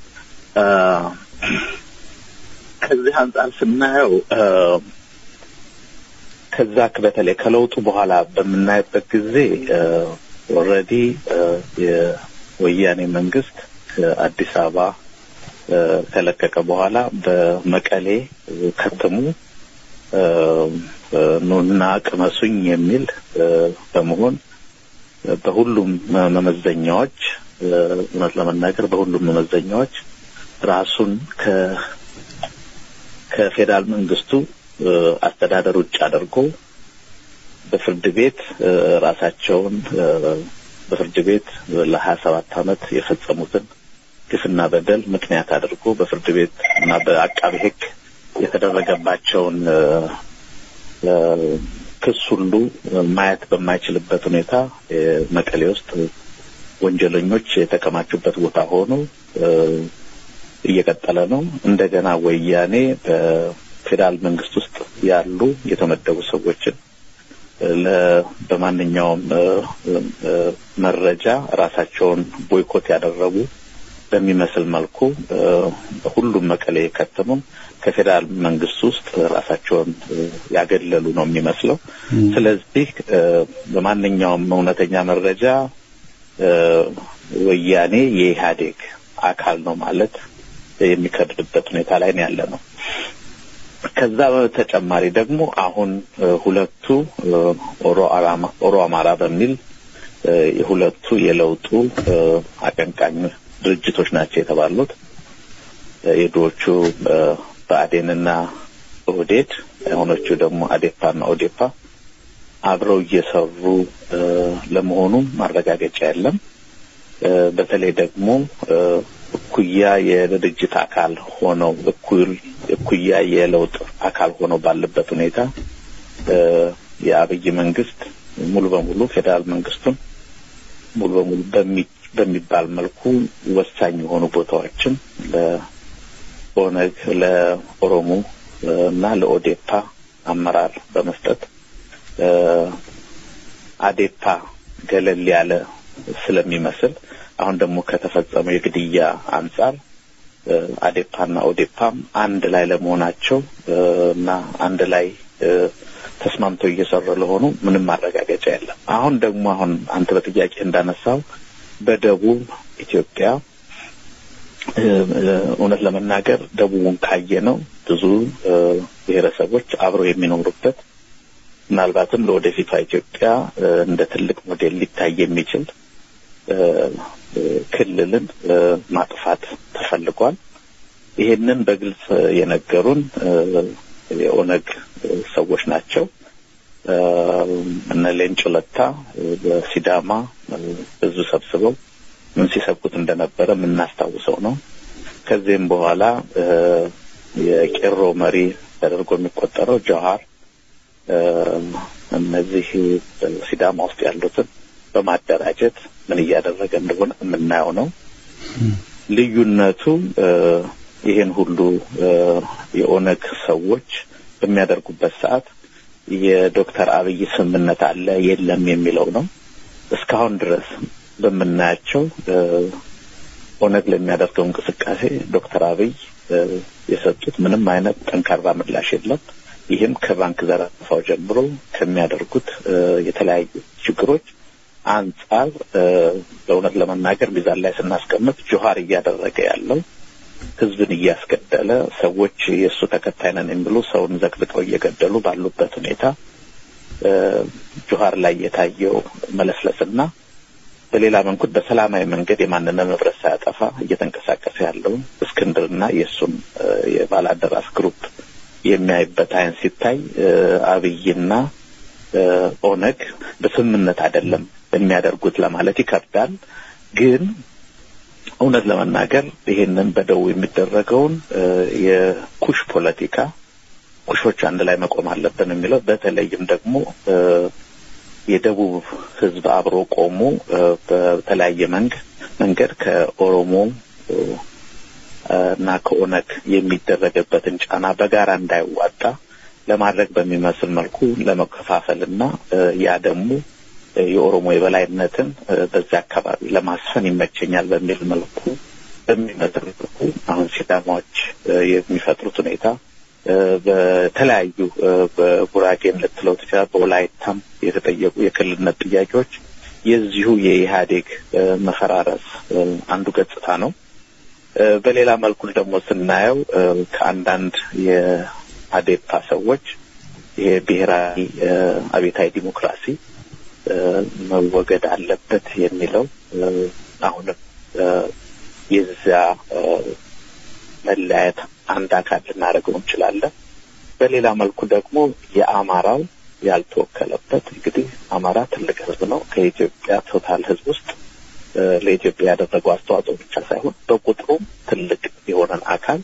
ከዚህ አንጻር ስናየው ከዛ በተለይ ከለውጡ በኋላ በምናይበት ጊዜ ኦልሬዲ የወያኔ መንግስት ከአዲስ አበባ ከለቀቀ በኋላ በመቀሌ ከተሙ ኑና ቅመሱኝ የሚል በመሆን በሁሉም መመዘኛዎች እውነት ለመናገር በሁሉም መመዘኛዎች ራሱን ከ ከፌዴራል መንግስቱ አስተዳደር ውጭ አድርጎ በፍርድ ቤት ራሳቸውን በፍርድ ቤት ለሀያ ሰባት አመት የፈጸሙትን ግፍና በደል ምክንያት አድርጎ በፍርድ ቤት እና በአቃቢ ሕግ የተደረገባቸውን ክስ ሁሉ ማየት በማይችልበት ሁኔታ መቀሌ ውስጥ ወንጀለኞች የተከማቹበት ቦታ ሆኖ እየቀጠለ ነው። እንደገና ወያኔ በፌዴራል መንግስት ውስጥ ያሉ የተመደቡ ሰዎችን በማንኛውም መረጃ ራሳቸውን ቦይኮት ያደረጉ በሚመስል መልኩ ሁሉም መቀሌ የከተሙ ከፌዴራል መንግስት ውስጥ ራሳቸውን ያገለሉ ነው የሚመስለው። ስለዚህ በማንኛውም እውነተኛ መረጃ ወያኔ የኢህአዴግ አካል ነው ማለት የሚከብድበት ሁኔታ ላይ ነው ያለ ነው። ከዛ በተጨማሪ ደግሞ አሁን ሁለቱ ኦሮ አማራ በሚል የሁለቱ የለውጡ አቀንቃኝ ድርጅቶች ናቸው የተባሉት የድሮቹ በአዴንና ኦህዴድ የሆኖቹ ደግሞ አዴፓና ኦዴፓ አብረው እየሰሩ ለመሆኑ ማረጋገጫ የለም። በተለይ ደግሞ እኩያ የድርጅት አካል ሆነው እኩል እኩያ የለውጥ አካል ሆነው ባለበት ሁኔታ የአብይ መንግስት ሙሉ በሙሉ ፌዴራል መንግስቱን ሙሉ በሙሉ በሚባል መልኩ ወሳኝ የሆኑ ቦታዎችን ለኦነግ፣ ለኦሮሞ እና ለኦዴፓ አመራር በመስጠት አዴፓ ገለል ያለ ስለሚመስል አሁን ደግሞ ከተፈጸመው የግድያ አንጻር አዴፓና ኦዴፓም አንድ ላይ ለመሆናቸው እና አንድ ላይ ተስማምተው እየሰሩ ለሆኑ ምንም ማረጋገጫ የለም። አሁን ደግሞ አሁን አንተ በጥያቄ እንዳነሳው በደቡብ ኢትዮጵያ እውነት ለመናገር ደቡቡን ካየ ነው ብዙ ብሔረሰቦች አብረው የሚኖሩበት ምናልባትም ለወደፊቷ ኢትዮጵያ እንደ ትልቅ ሞዴል ሊታይ የሚችል ክልልን ማጥፋት ተፈልጓል። ይሄንን በግልጽ የነገሩን የኦነግ ሰዎች ናቸው። እነ ሌንጮ ለታ በሲዳማ ብዙ ሰብስበው ምን ሲሰብኩት እንደነበረ የምናስታውሰው ነው። ከዚህም በኋላ የቄሮ መሪ ተደርጎ የሚቆጠረው ጀዋር እነዚህ ሲዳማ ውስጥ ያሉትን በማደራጀት ምን እያደረገ እንደሆነ የምናየው ነው። ልዩነቱ ይህን ሁሉ የኦነግ ሰዎች በሚያደርጉበት ሰዓት የዶክተር አብይ ስምምነት አለ የለም የሚለው ነው። እስካሁን ድረስ በምናያቸው ኦነግ ለሚያደርገው እንቅስቃሴ ዶክተር አብይ የሰጡት ምንም አይነት ጠንካራ ምላሽ የለም። ይህም ከባንክ ዘረፋው ጀምሮ ከሚያደርጉት የተለያዩ ችግሮች አንጻር በእውነት ለመናገር ሚዛን ላይ ስናስቀምጥ ጆሀር እያደረገ ያለው ህዝብን እያስገደለ ሰዎች የእሱ ተከታይ ነን የሚሉ ሰውን ዘቅዝቀው እየገደሉ ባሉበት ሁኔታ ጆሀር ላይ የታየው መለስለስና በሌላ መንኩት በሰላማዊ መንገድ የማንንም ንብረት ሳያጠፋ እየተንቀሳቀሰ ያለው እስክንድርና የእሱን የባላደራስ ግሩፕ የሚያይበት አይን ሲታይ አብይና ኦነግ በስምምነት አይደለም የሚያደርጉት ለማለት ይከብዳል። ግን እውነት ለመናገር ይሄንን በደቡብ የሚደረገውን የኩሽ ፖለቲካ ኩሾች አንድ ላይ መቆም አለብን የሚለው በተለይም ደግሞ የደቡብ ህዝብ አብሮ ቆሞ በተለያየ መንግ መንገድ ከኦሮሞ እና ከኦነግ የሚደረግበትን ጫና በጋራ እንዳይዋጣ ለማድረግ በሚመስል መልኩ ለመከፋፈል እና ያ ደግሞ የኦሮሞ የበላይነትን በዚያ አካባቢ ለማስፈን ይመቸኛል በሚል መልኩ በሚመስል መልኩ አሁን ሲዳማዎች የሚፈጥሩት ሁኔታ በተለያዩ በጉራጌን ልትለው ትችላል፣ በወላይታም የተጠየቁ የክልልነት ጥያቄዎች የዚሁ የኢህአዴግ መፈራረስ አንዱ ገጽታ ነው። በሌላ መልኩ ደግሞ ስናየው ከአንዳንድ የአዴፓ ሰዎች ይሄ ብሔራዊ አቤታዊ ዲሞክራሲ መወገድ አለበት የሚለው አሁንም የዚያ መለያየት አንድ አካል ልናደርገው እንችላለን። በሌላ መልኩ ደግሞ የአማራው ያልተወከለበት እንግዲህ አማራ ትልቅ ህዝብ ነው። ከኢትዮጵያ ቶታል ህዝብ ውስጥ ለኢትዮጵያ ያደረገው አስተዋጽኦ ብቻ ሳይሆን በቁጥሩም ትልቅ የሆነን አካል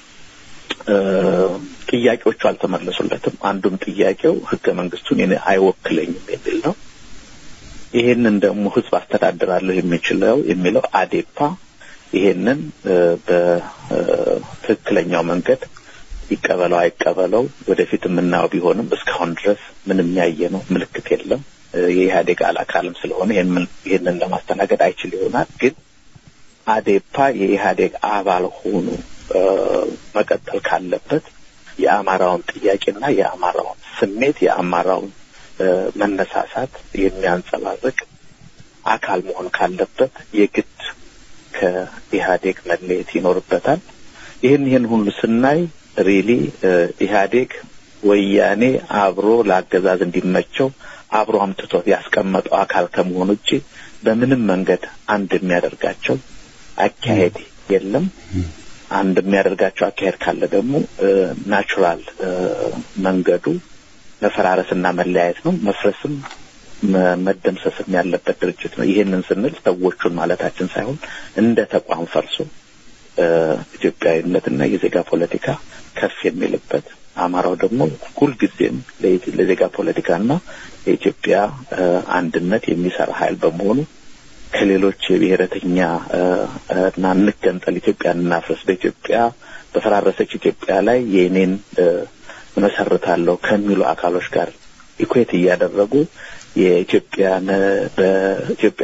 ጥያቄዎቹ አልተመለሱለትም። አንዱም ጥያቄው ህገ መንግስቱን እኔ አይወክለኝም የሚል ነው። ይሄንን ደግሞ ህዝብ አስተዳድራለሁ የሚችለው የሚለው አዴፓ ይሄንን በትክክለኛው መንገድ ይቀበለው አይቀበለው ወደፊት የምናየው ቢሆንም እስካሁን ድረስ ምንም ያየ ነው ምልክት የለም። የኢህአዴግ አካልም ስለሆነ ይህንን ለማስተናገድ አይችል ይሆናል። ግን አዴፓ የኢህአዴግ አባል ሆኖ መቀጠል ካለበት የአማራውን ጥያቄና የአማራውን ስሜት የአማራውን መነሳሳት የሚያንጸባርቅ አካል መሆን ካለበት የግድ ከኢህአዴግ መለየት ይኖርበታል። ይህን ይህን ሁሉ ስናይ ሪሊ ኢህአዴግ ወያኔ አብሮ ለአገዛዝ እንዲመቸው አብሮ አምጥቶት ያስቀመጠው አካል ከመሆኑ ውጭ በምንም መንገድ አንድ የሚያደርጋቸው አካሄድ የለም። አንድ የሚያደርጋቸው አካሄድ ካለ ደግሞ ናቹራል መንገዱ መፈራረስና መለያየት ነው። መፍረስም መደምሰስም ያለበት ድርጅት ነው። ይሄንን ስንል ሰዎቹን ማለታችን ሳይሆን እንደ ተቋም ፈርሶ ኢትዮጵያዊነትና የዜጋ ፖለቲካ ከፍ የሚልበት አማራው ደግሞ ሁልጊዜም ለዜጋ ፖለቲካና የኢትዮጵያ አንድነት የሚሰራ ኃይል በመሆኑ ከሌሎች የብሔረተኛ እና እንገንጠል ኢትዮጵያን እናፍረስ በኢትዮጵያ በፈራረሰች ኢትዮጵያ ላይ የእኔን እመሰርታለሁ ከሚሉ አካሎች ጋር ኢኩዌት እያደረጉ የኢትዮጵያን በኢትዮጵያ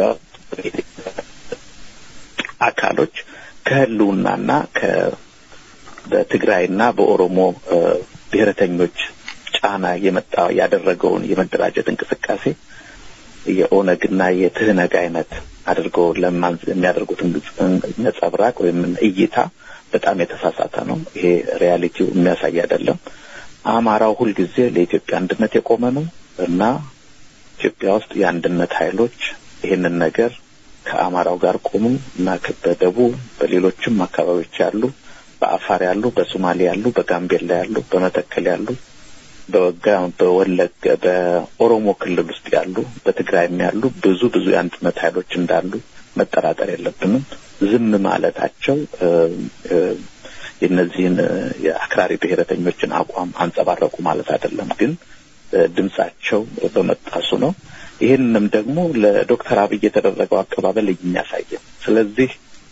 አካሎች ከህልውናና ከ በትግራይና በኦሮሞ ብሔረተኞች ጫና የመጣ ያደረገውን የመደራጀት እንቅስቃሴ የኦነግና የትህነግ አይነት አድርገው ለማን የሚያደርጉትን ነጸብራቅ ወይም እይታ በጣም የተሳሳተ ነው። ይሄ ሪያሊቲው የሚያሳይ አይደለም። አማራው ሁልጊዜ ለኢትዮጵያ አንድነት የቆመ ነው እና ኢትዮጵያ ውስጥ የአንድነት ኃይሎች ይህንን ነገር ከአማራው ጋር ቆሙ እና በደቡብ በሌሎችም አካባቢዎች ያሉ በአፋር ያሉ፣ በሶማሌ ያሉ፣ በጋምቤላ ያሉ፣ በመተከል ያሉ፣ በወጋ በወለገ በኦሮሞ ክልል ውስጥ ያሉ፣ በትግራይም ያሉ ብዙ ብዙ የአንድነት ኃይሎች እንዳሉ መጠራጠር የለብንም። ዝም ማለታቸው የእነዚህን የአክራሪ ብሔረተኞችን አቋም አንጸባረቁ ማለት አይደለም፣ ግን ድምጻቸው በመጣሱ ነው። ይህንንም ደግሞ ለዶክተር አብይ የተደረገው አቀባበል የሚያሳይ ስለዚህ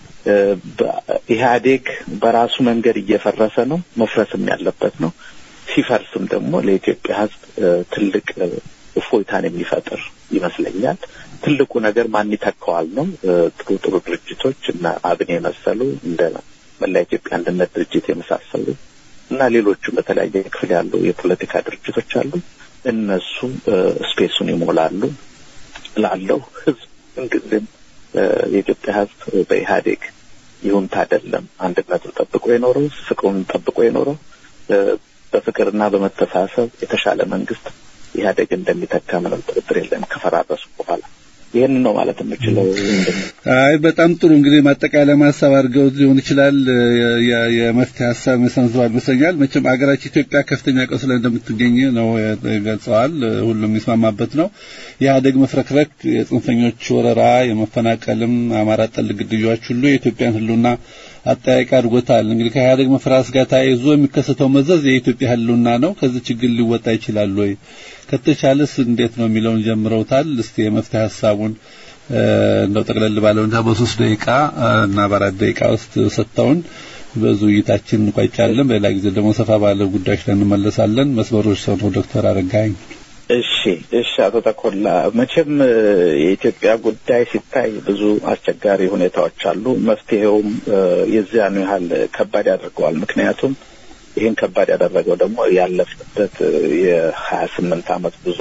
ኢህአዴግ በራሱ መንገድ እየፈረሰ ነው፣ መፍረስም ያለበት ነው። ሲፈርስም ደግሞ ለኢትዮጵያ ሕዝብ ትልቅ እፎይታን የሚፈጥር ይመስለኛል። ትልቁ ነገር ማን ይተካዋል ነው። ጥሩ ጥሩ ድርጅቶች እና አብን የመሰሉ እንደ መላ ኢትዮጵያ አንድነት ድርጅት የመሳሰሉ እና ሌሎቹም በተለያየ ክፍል ያሉ የፖለቲካ ድርጅቶች አሉ። እነሱ ስፔሱን ይሞላሉ። ላለው ሕዝብ ምንጊዜም የኢትዮጵያ ሕዝብ በኢህአዴግ ይሁንታ አይደለም አንድነቱን ጠብቆ የኖረው ፍቅሩን ጠብቆ የኖረው በፍቅርና በመተሳሰብ የተሻለ መንግስት ኢህአዴግ እንደሚተካ ምንም ጥርጥር የለም ከፈራረሱ በኋላ። ይህን ነው ማለት የምችለው። አይ በጣም ጥሩ እንግዲህ ማጠቃለያ ሀሳብ አድርገው ሊሆን ይችላል የመፍትሄ ሀሳብ መሰንዝሯል ይመስለኛል። መቼም አገራችን ኢትዮጵያ ከፍተኛ ቀውስ ላይ እንደምትገኝ ነው ገልጸዋል። ሁሉም የሚስማማበት ነው። የኢህአዴግ መፍረክረክ፣ የጽንፈኞች ወረራ፣ የመፈናቀልም አማራ ጠል ግድያዎች ሁሉ የኢትዮጵያን ህልውና አጠያቂ አድርጎታል። እንግዲህ ከኢህአዴግ መፍራስ ጋር ተያይዞ የሚከሰተው መዘዝ የኢትዮጵያ ህልውና ነው። ከዚህ ችግር ሊወጣ ይችላል ወይ? ከተቻለስ እንዴት ነው የሚለውን ጀምረውታል። እስቲ የመፍትሄ ሀሳቡን እንደው ጠቅለል ባለው እና በሶስት ደቂቃ እና በአራት ደቂቃ ውስጥ ሰጥተውን በዙ ውይይታችን እንቋጫለን። በሌላ ጊዜ ደግሞ ሰፋ ባለ ጉዳዮች ላይ እንመለሳለን። መስመሮች ሰው ነው ዶክተር አረጋኝ። እሺ፣ እሺ አቶ ተኮላ መቼም የኢትዮጵያ ጉዳይ ሲታይ ብዙ አስቸጋሪ ሁኔታዎች አሉ። መፍትሄውም የዚያኑ ያህል ከባድ ያደርገዋል። ምክንያቱም ይህን ከባድ ያደረገው ደግሞ ያለፍበት የሀያ ስምንት ዓመት ብዙ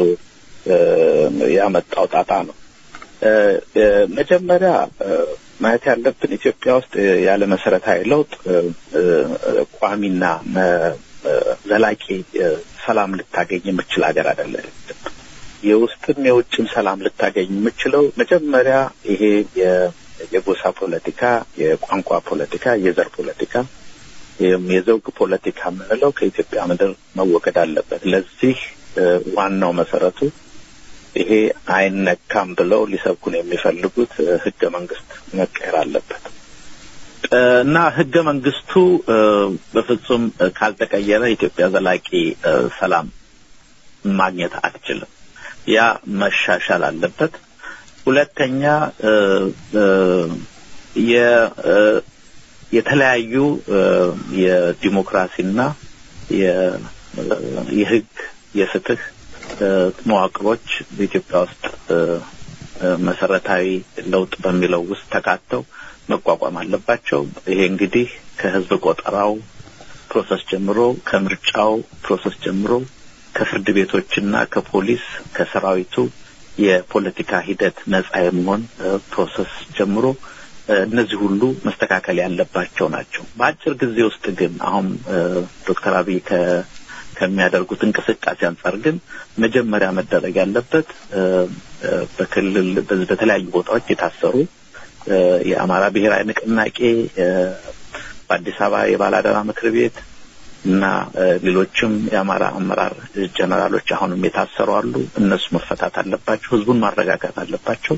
ያመጣው ጣጣ ነው። መጀመሪያ ማየት ያለብን ኢትዮጵያ ውስጥ ያለ መሰረታዊ ለውጥ ቋሚና ዘላቂ ሰላም ልታገኝ የምችል ሀገር አይደለም። የውስጥም የውጭም ሰላም ልታገኝ የምችለው መጀመሪያ ይሄ የጎሳ ፖለቲካ፣ የቋንቋ ፖለቲካ፣ የዘር ፖለቲካ የዘውግ ፖለቲካ የምንለው ከኢትዮጵያ ምድር መወገድ አለበት። ለዚህ ዋናው መሰረቱ ይሄ አይነካም ብለው ሊሰብኩን የሚፈልጉት ህገ መንግስት መቀየር አለበት እና ህገ መንግስቱ በፍጹም ካልተቀየረ ኢትዮጵያ ዘላቂ ሰላም ማግኘት አትችልም። ያ መሻሻል አለበት። ሁለተኛ የተለያዩ የዲሞክራሲና የህግ የፍትህ መዋቅሮች በኢትዮጵያ ውስጥ መሰረታዊ ለውጥ በሚለው ውስጥ ተካተው መቋቋም አለባቸው። ይሄ እንግዲህ ከህዝብ ቆጠራው ፕሮሰስ ጀምሮ ከምርጫው ፕሮሰስ ጀምሮ ከፍርድ ቤቶችና ከፖሊስ ከሰራዊቱ የፖለቲካ ሂደት ነጻ የመሆን ፕሮሰስ ጀምሮ እነዚህ ሁሉ መስተካከል ያለባቸው ናቸው። በአጭር ጊዜ ውስጥ ግን አሁን ዶክተር አብይ ከሚያደርጉት እንቅስቃሴ አንጻር ግን መጀመሪያ መደረግ ያለበት በክልል በተለያዩ ቦታዎች የታሰሩ የአማራ ብሔራዊ ንቅናቄ በአዲስ አበባ የባላደራ ምክር ቤት እና ሌሎችም የአማራ አመራር ጀነራሎች አሁንም የታሰሩ አሉ። እነሱ መፈታት አለባቸው። ህዝቡን ማረጋጋት አለባቸው።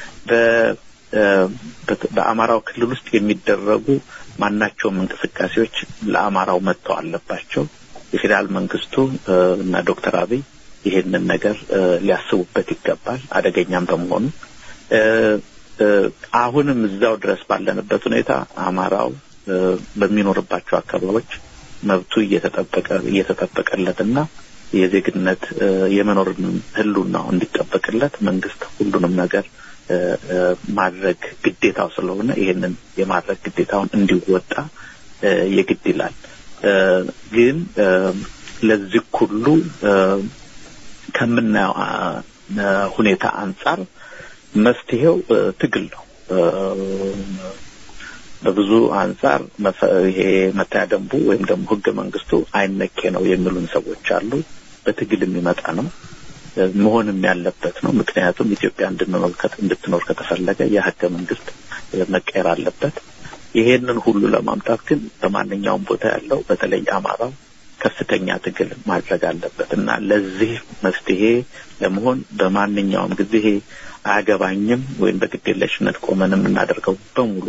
በአማራው ክልል ውስጥ የሚደረጉ ማናቸውም እንቅስቃሴዎች ለአማራው መጥተው አለባቸው። የፌዴራል መንግስቱ እና ዶክተር አብይ ይሄንን ነገር ሊያስቡበት ይገባል። አደገኛም በመሆኑ አሁንም እዛው ድረስ ባለንበት ሁኔታ አማራው በሚኖርባቸው አካባቢዎች መብቱ እየተጠበቀ እየተጠበቀለትና የዜግነት የመኖር ህልውናው እንዲጠበቅለት መንግስት ሁሉንም ነገር ማድረግ ግዴታው ስለሆነ ይሄንን የማድረግ ግዴታውን እንዲወጣ የግድ ይላል። ግን ለዚህ ሁሉ ከምናየው ሁኔታ አንጻር መፍትሄው ትግል ነው። በብዙ አንጻር ይሄ መታያ ደንቡ ወይም ደግሞ ህገ መንግስቱ አይነኬ ነው የሚሉን ሰዎች አሉ። በትግል የሚመጣ ነው መሆንም ያለበት ነው። ምክንያቱም ኢትዮጵያ እንድትኖር ከተፈለገ የህገ መንግስት መቀየር አለበት። ይሄንን ሁሉ ለማምጣት ግን በማንኛውም ቦታ ያለው በተለይ አማራው ከፍተኛ ትግል ማድረግ አለበት እና ለዚህ መፍትሄ ለመሆን በማንኛውም ጊዜ ይሄ አያገባኝም ወይም በግዴለሽነት ቆመን የምናደርገው በሙሉ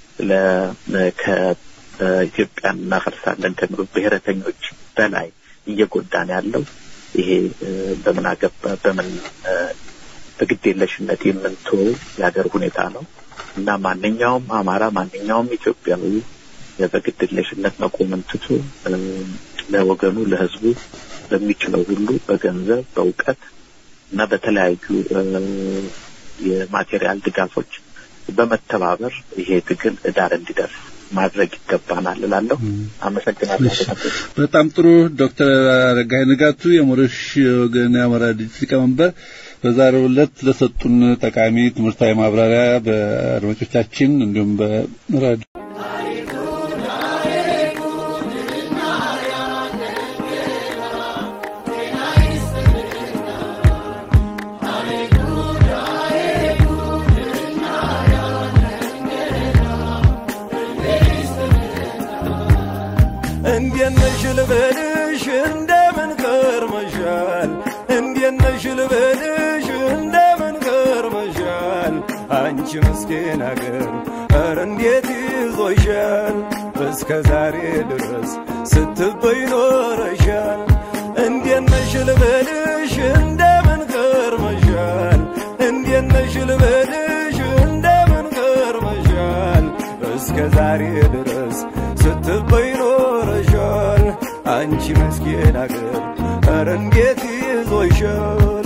ከኢትዮጵያን እናፈርሳለን ከሚሉ ብሔረተኞች በላይ እየጎዳን ያለው ይሄ በምን አገባ በምን በግዴለሽነት የምንተወው የሀገር ሁኔታ ነው እና ማንኛውም አማራ ማንኛውም ኢትዮጵያዊ በግዴለሽነት መቆምን ትቶ ለወገኑ ለህዝቡ በሚችለው ሁሉ በገንዘብ በእውቀት እና በተለያዩ የማቴሪያል ድጋፎች በመተባበር ይሄ ትግል ዳር እንዲደርስ ማድረግ ይገባናል እላለሁ። አመሰግናለሁ። በጣም ጥሩ ዶክተር አረጋይ ንጋቱ የሞረሽ ወገን የአማራ ድርጅት ሊቀመንበር በዛሬው ዕለት ለሰጡን ጠቃሚ ትምህርታዊ ማብራሪያ በአድማጮቻችን እንዲሁም በራዲዮ እንዴት ነሽ ልበልሽ እንደምን ከርመሻል እንዴት ነሽ ልበልሽ እንደምን ከርመሻል አንቺ ምስኪን አገር ኧረ እንዴት ይዞሻል እስከ ዛሬ ድረስ ስትበይ ኖረሻል እንዴት ነሽ ልበልሽ እንደምን ከርመሻል እንዴት ነሽ ልበልሽ እንደምን ከርመሻል እስከ ዛሬ ድረስ ስትበይ ኖረሻል አንቺ መስኪን አገር ኧረ እንዴት ይዞሻል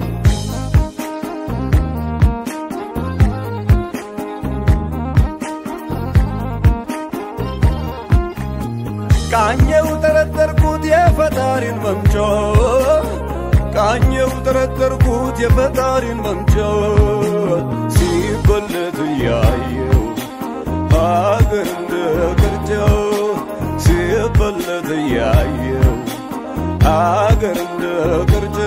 ቃኘው ጠረጠርኩት የፈጣሪን መምጫ ቃኘው ጠረጠርኩት የፈጣሪን መምጫ ሲበለት እያየው ሀገር እንደ ቅርጫ ሲበለት እያየው ሀገር እንደ ቅርጫ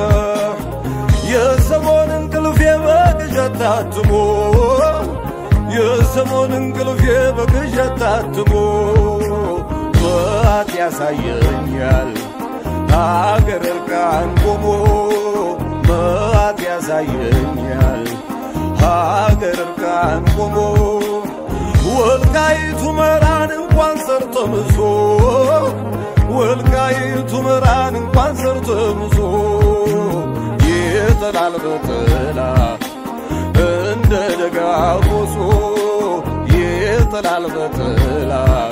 የሰሞን እንቅልፌ በቅዠት ታትሞ የሰሞን እንቅልፌ በቅዠት ታትሞ ጠዋት ያሳየኛል ሀገር እርቃን ቆሞ መዋት ያሳየኛል ሀገር እርቃን ቆሞ ወልቃይቱ መራን እንኳን ሰርተምሶ ወልቃይቱ መራን እንኳን ሰርተምሶ ይጥላል በጥላ እንደ ደጋ ቆሶ ይጥላል በጥላ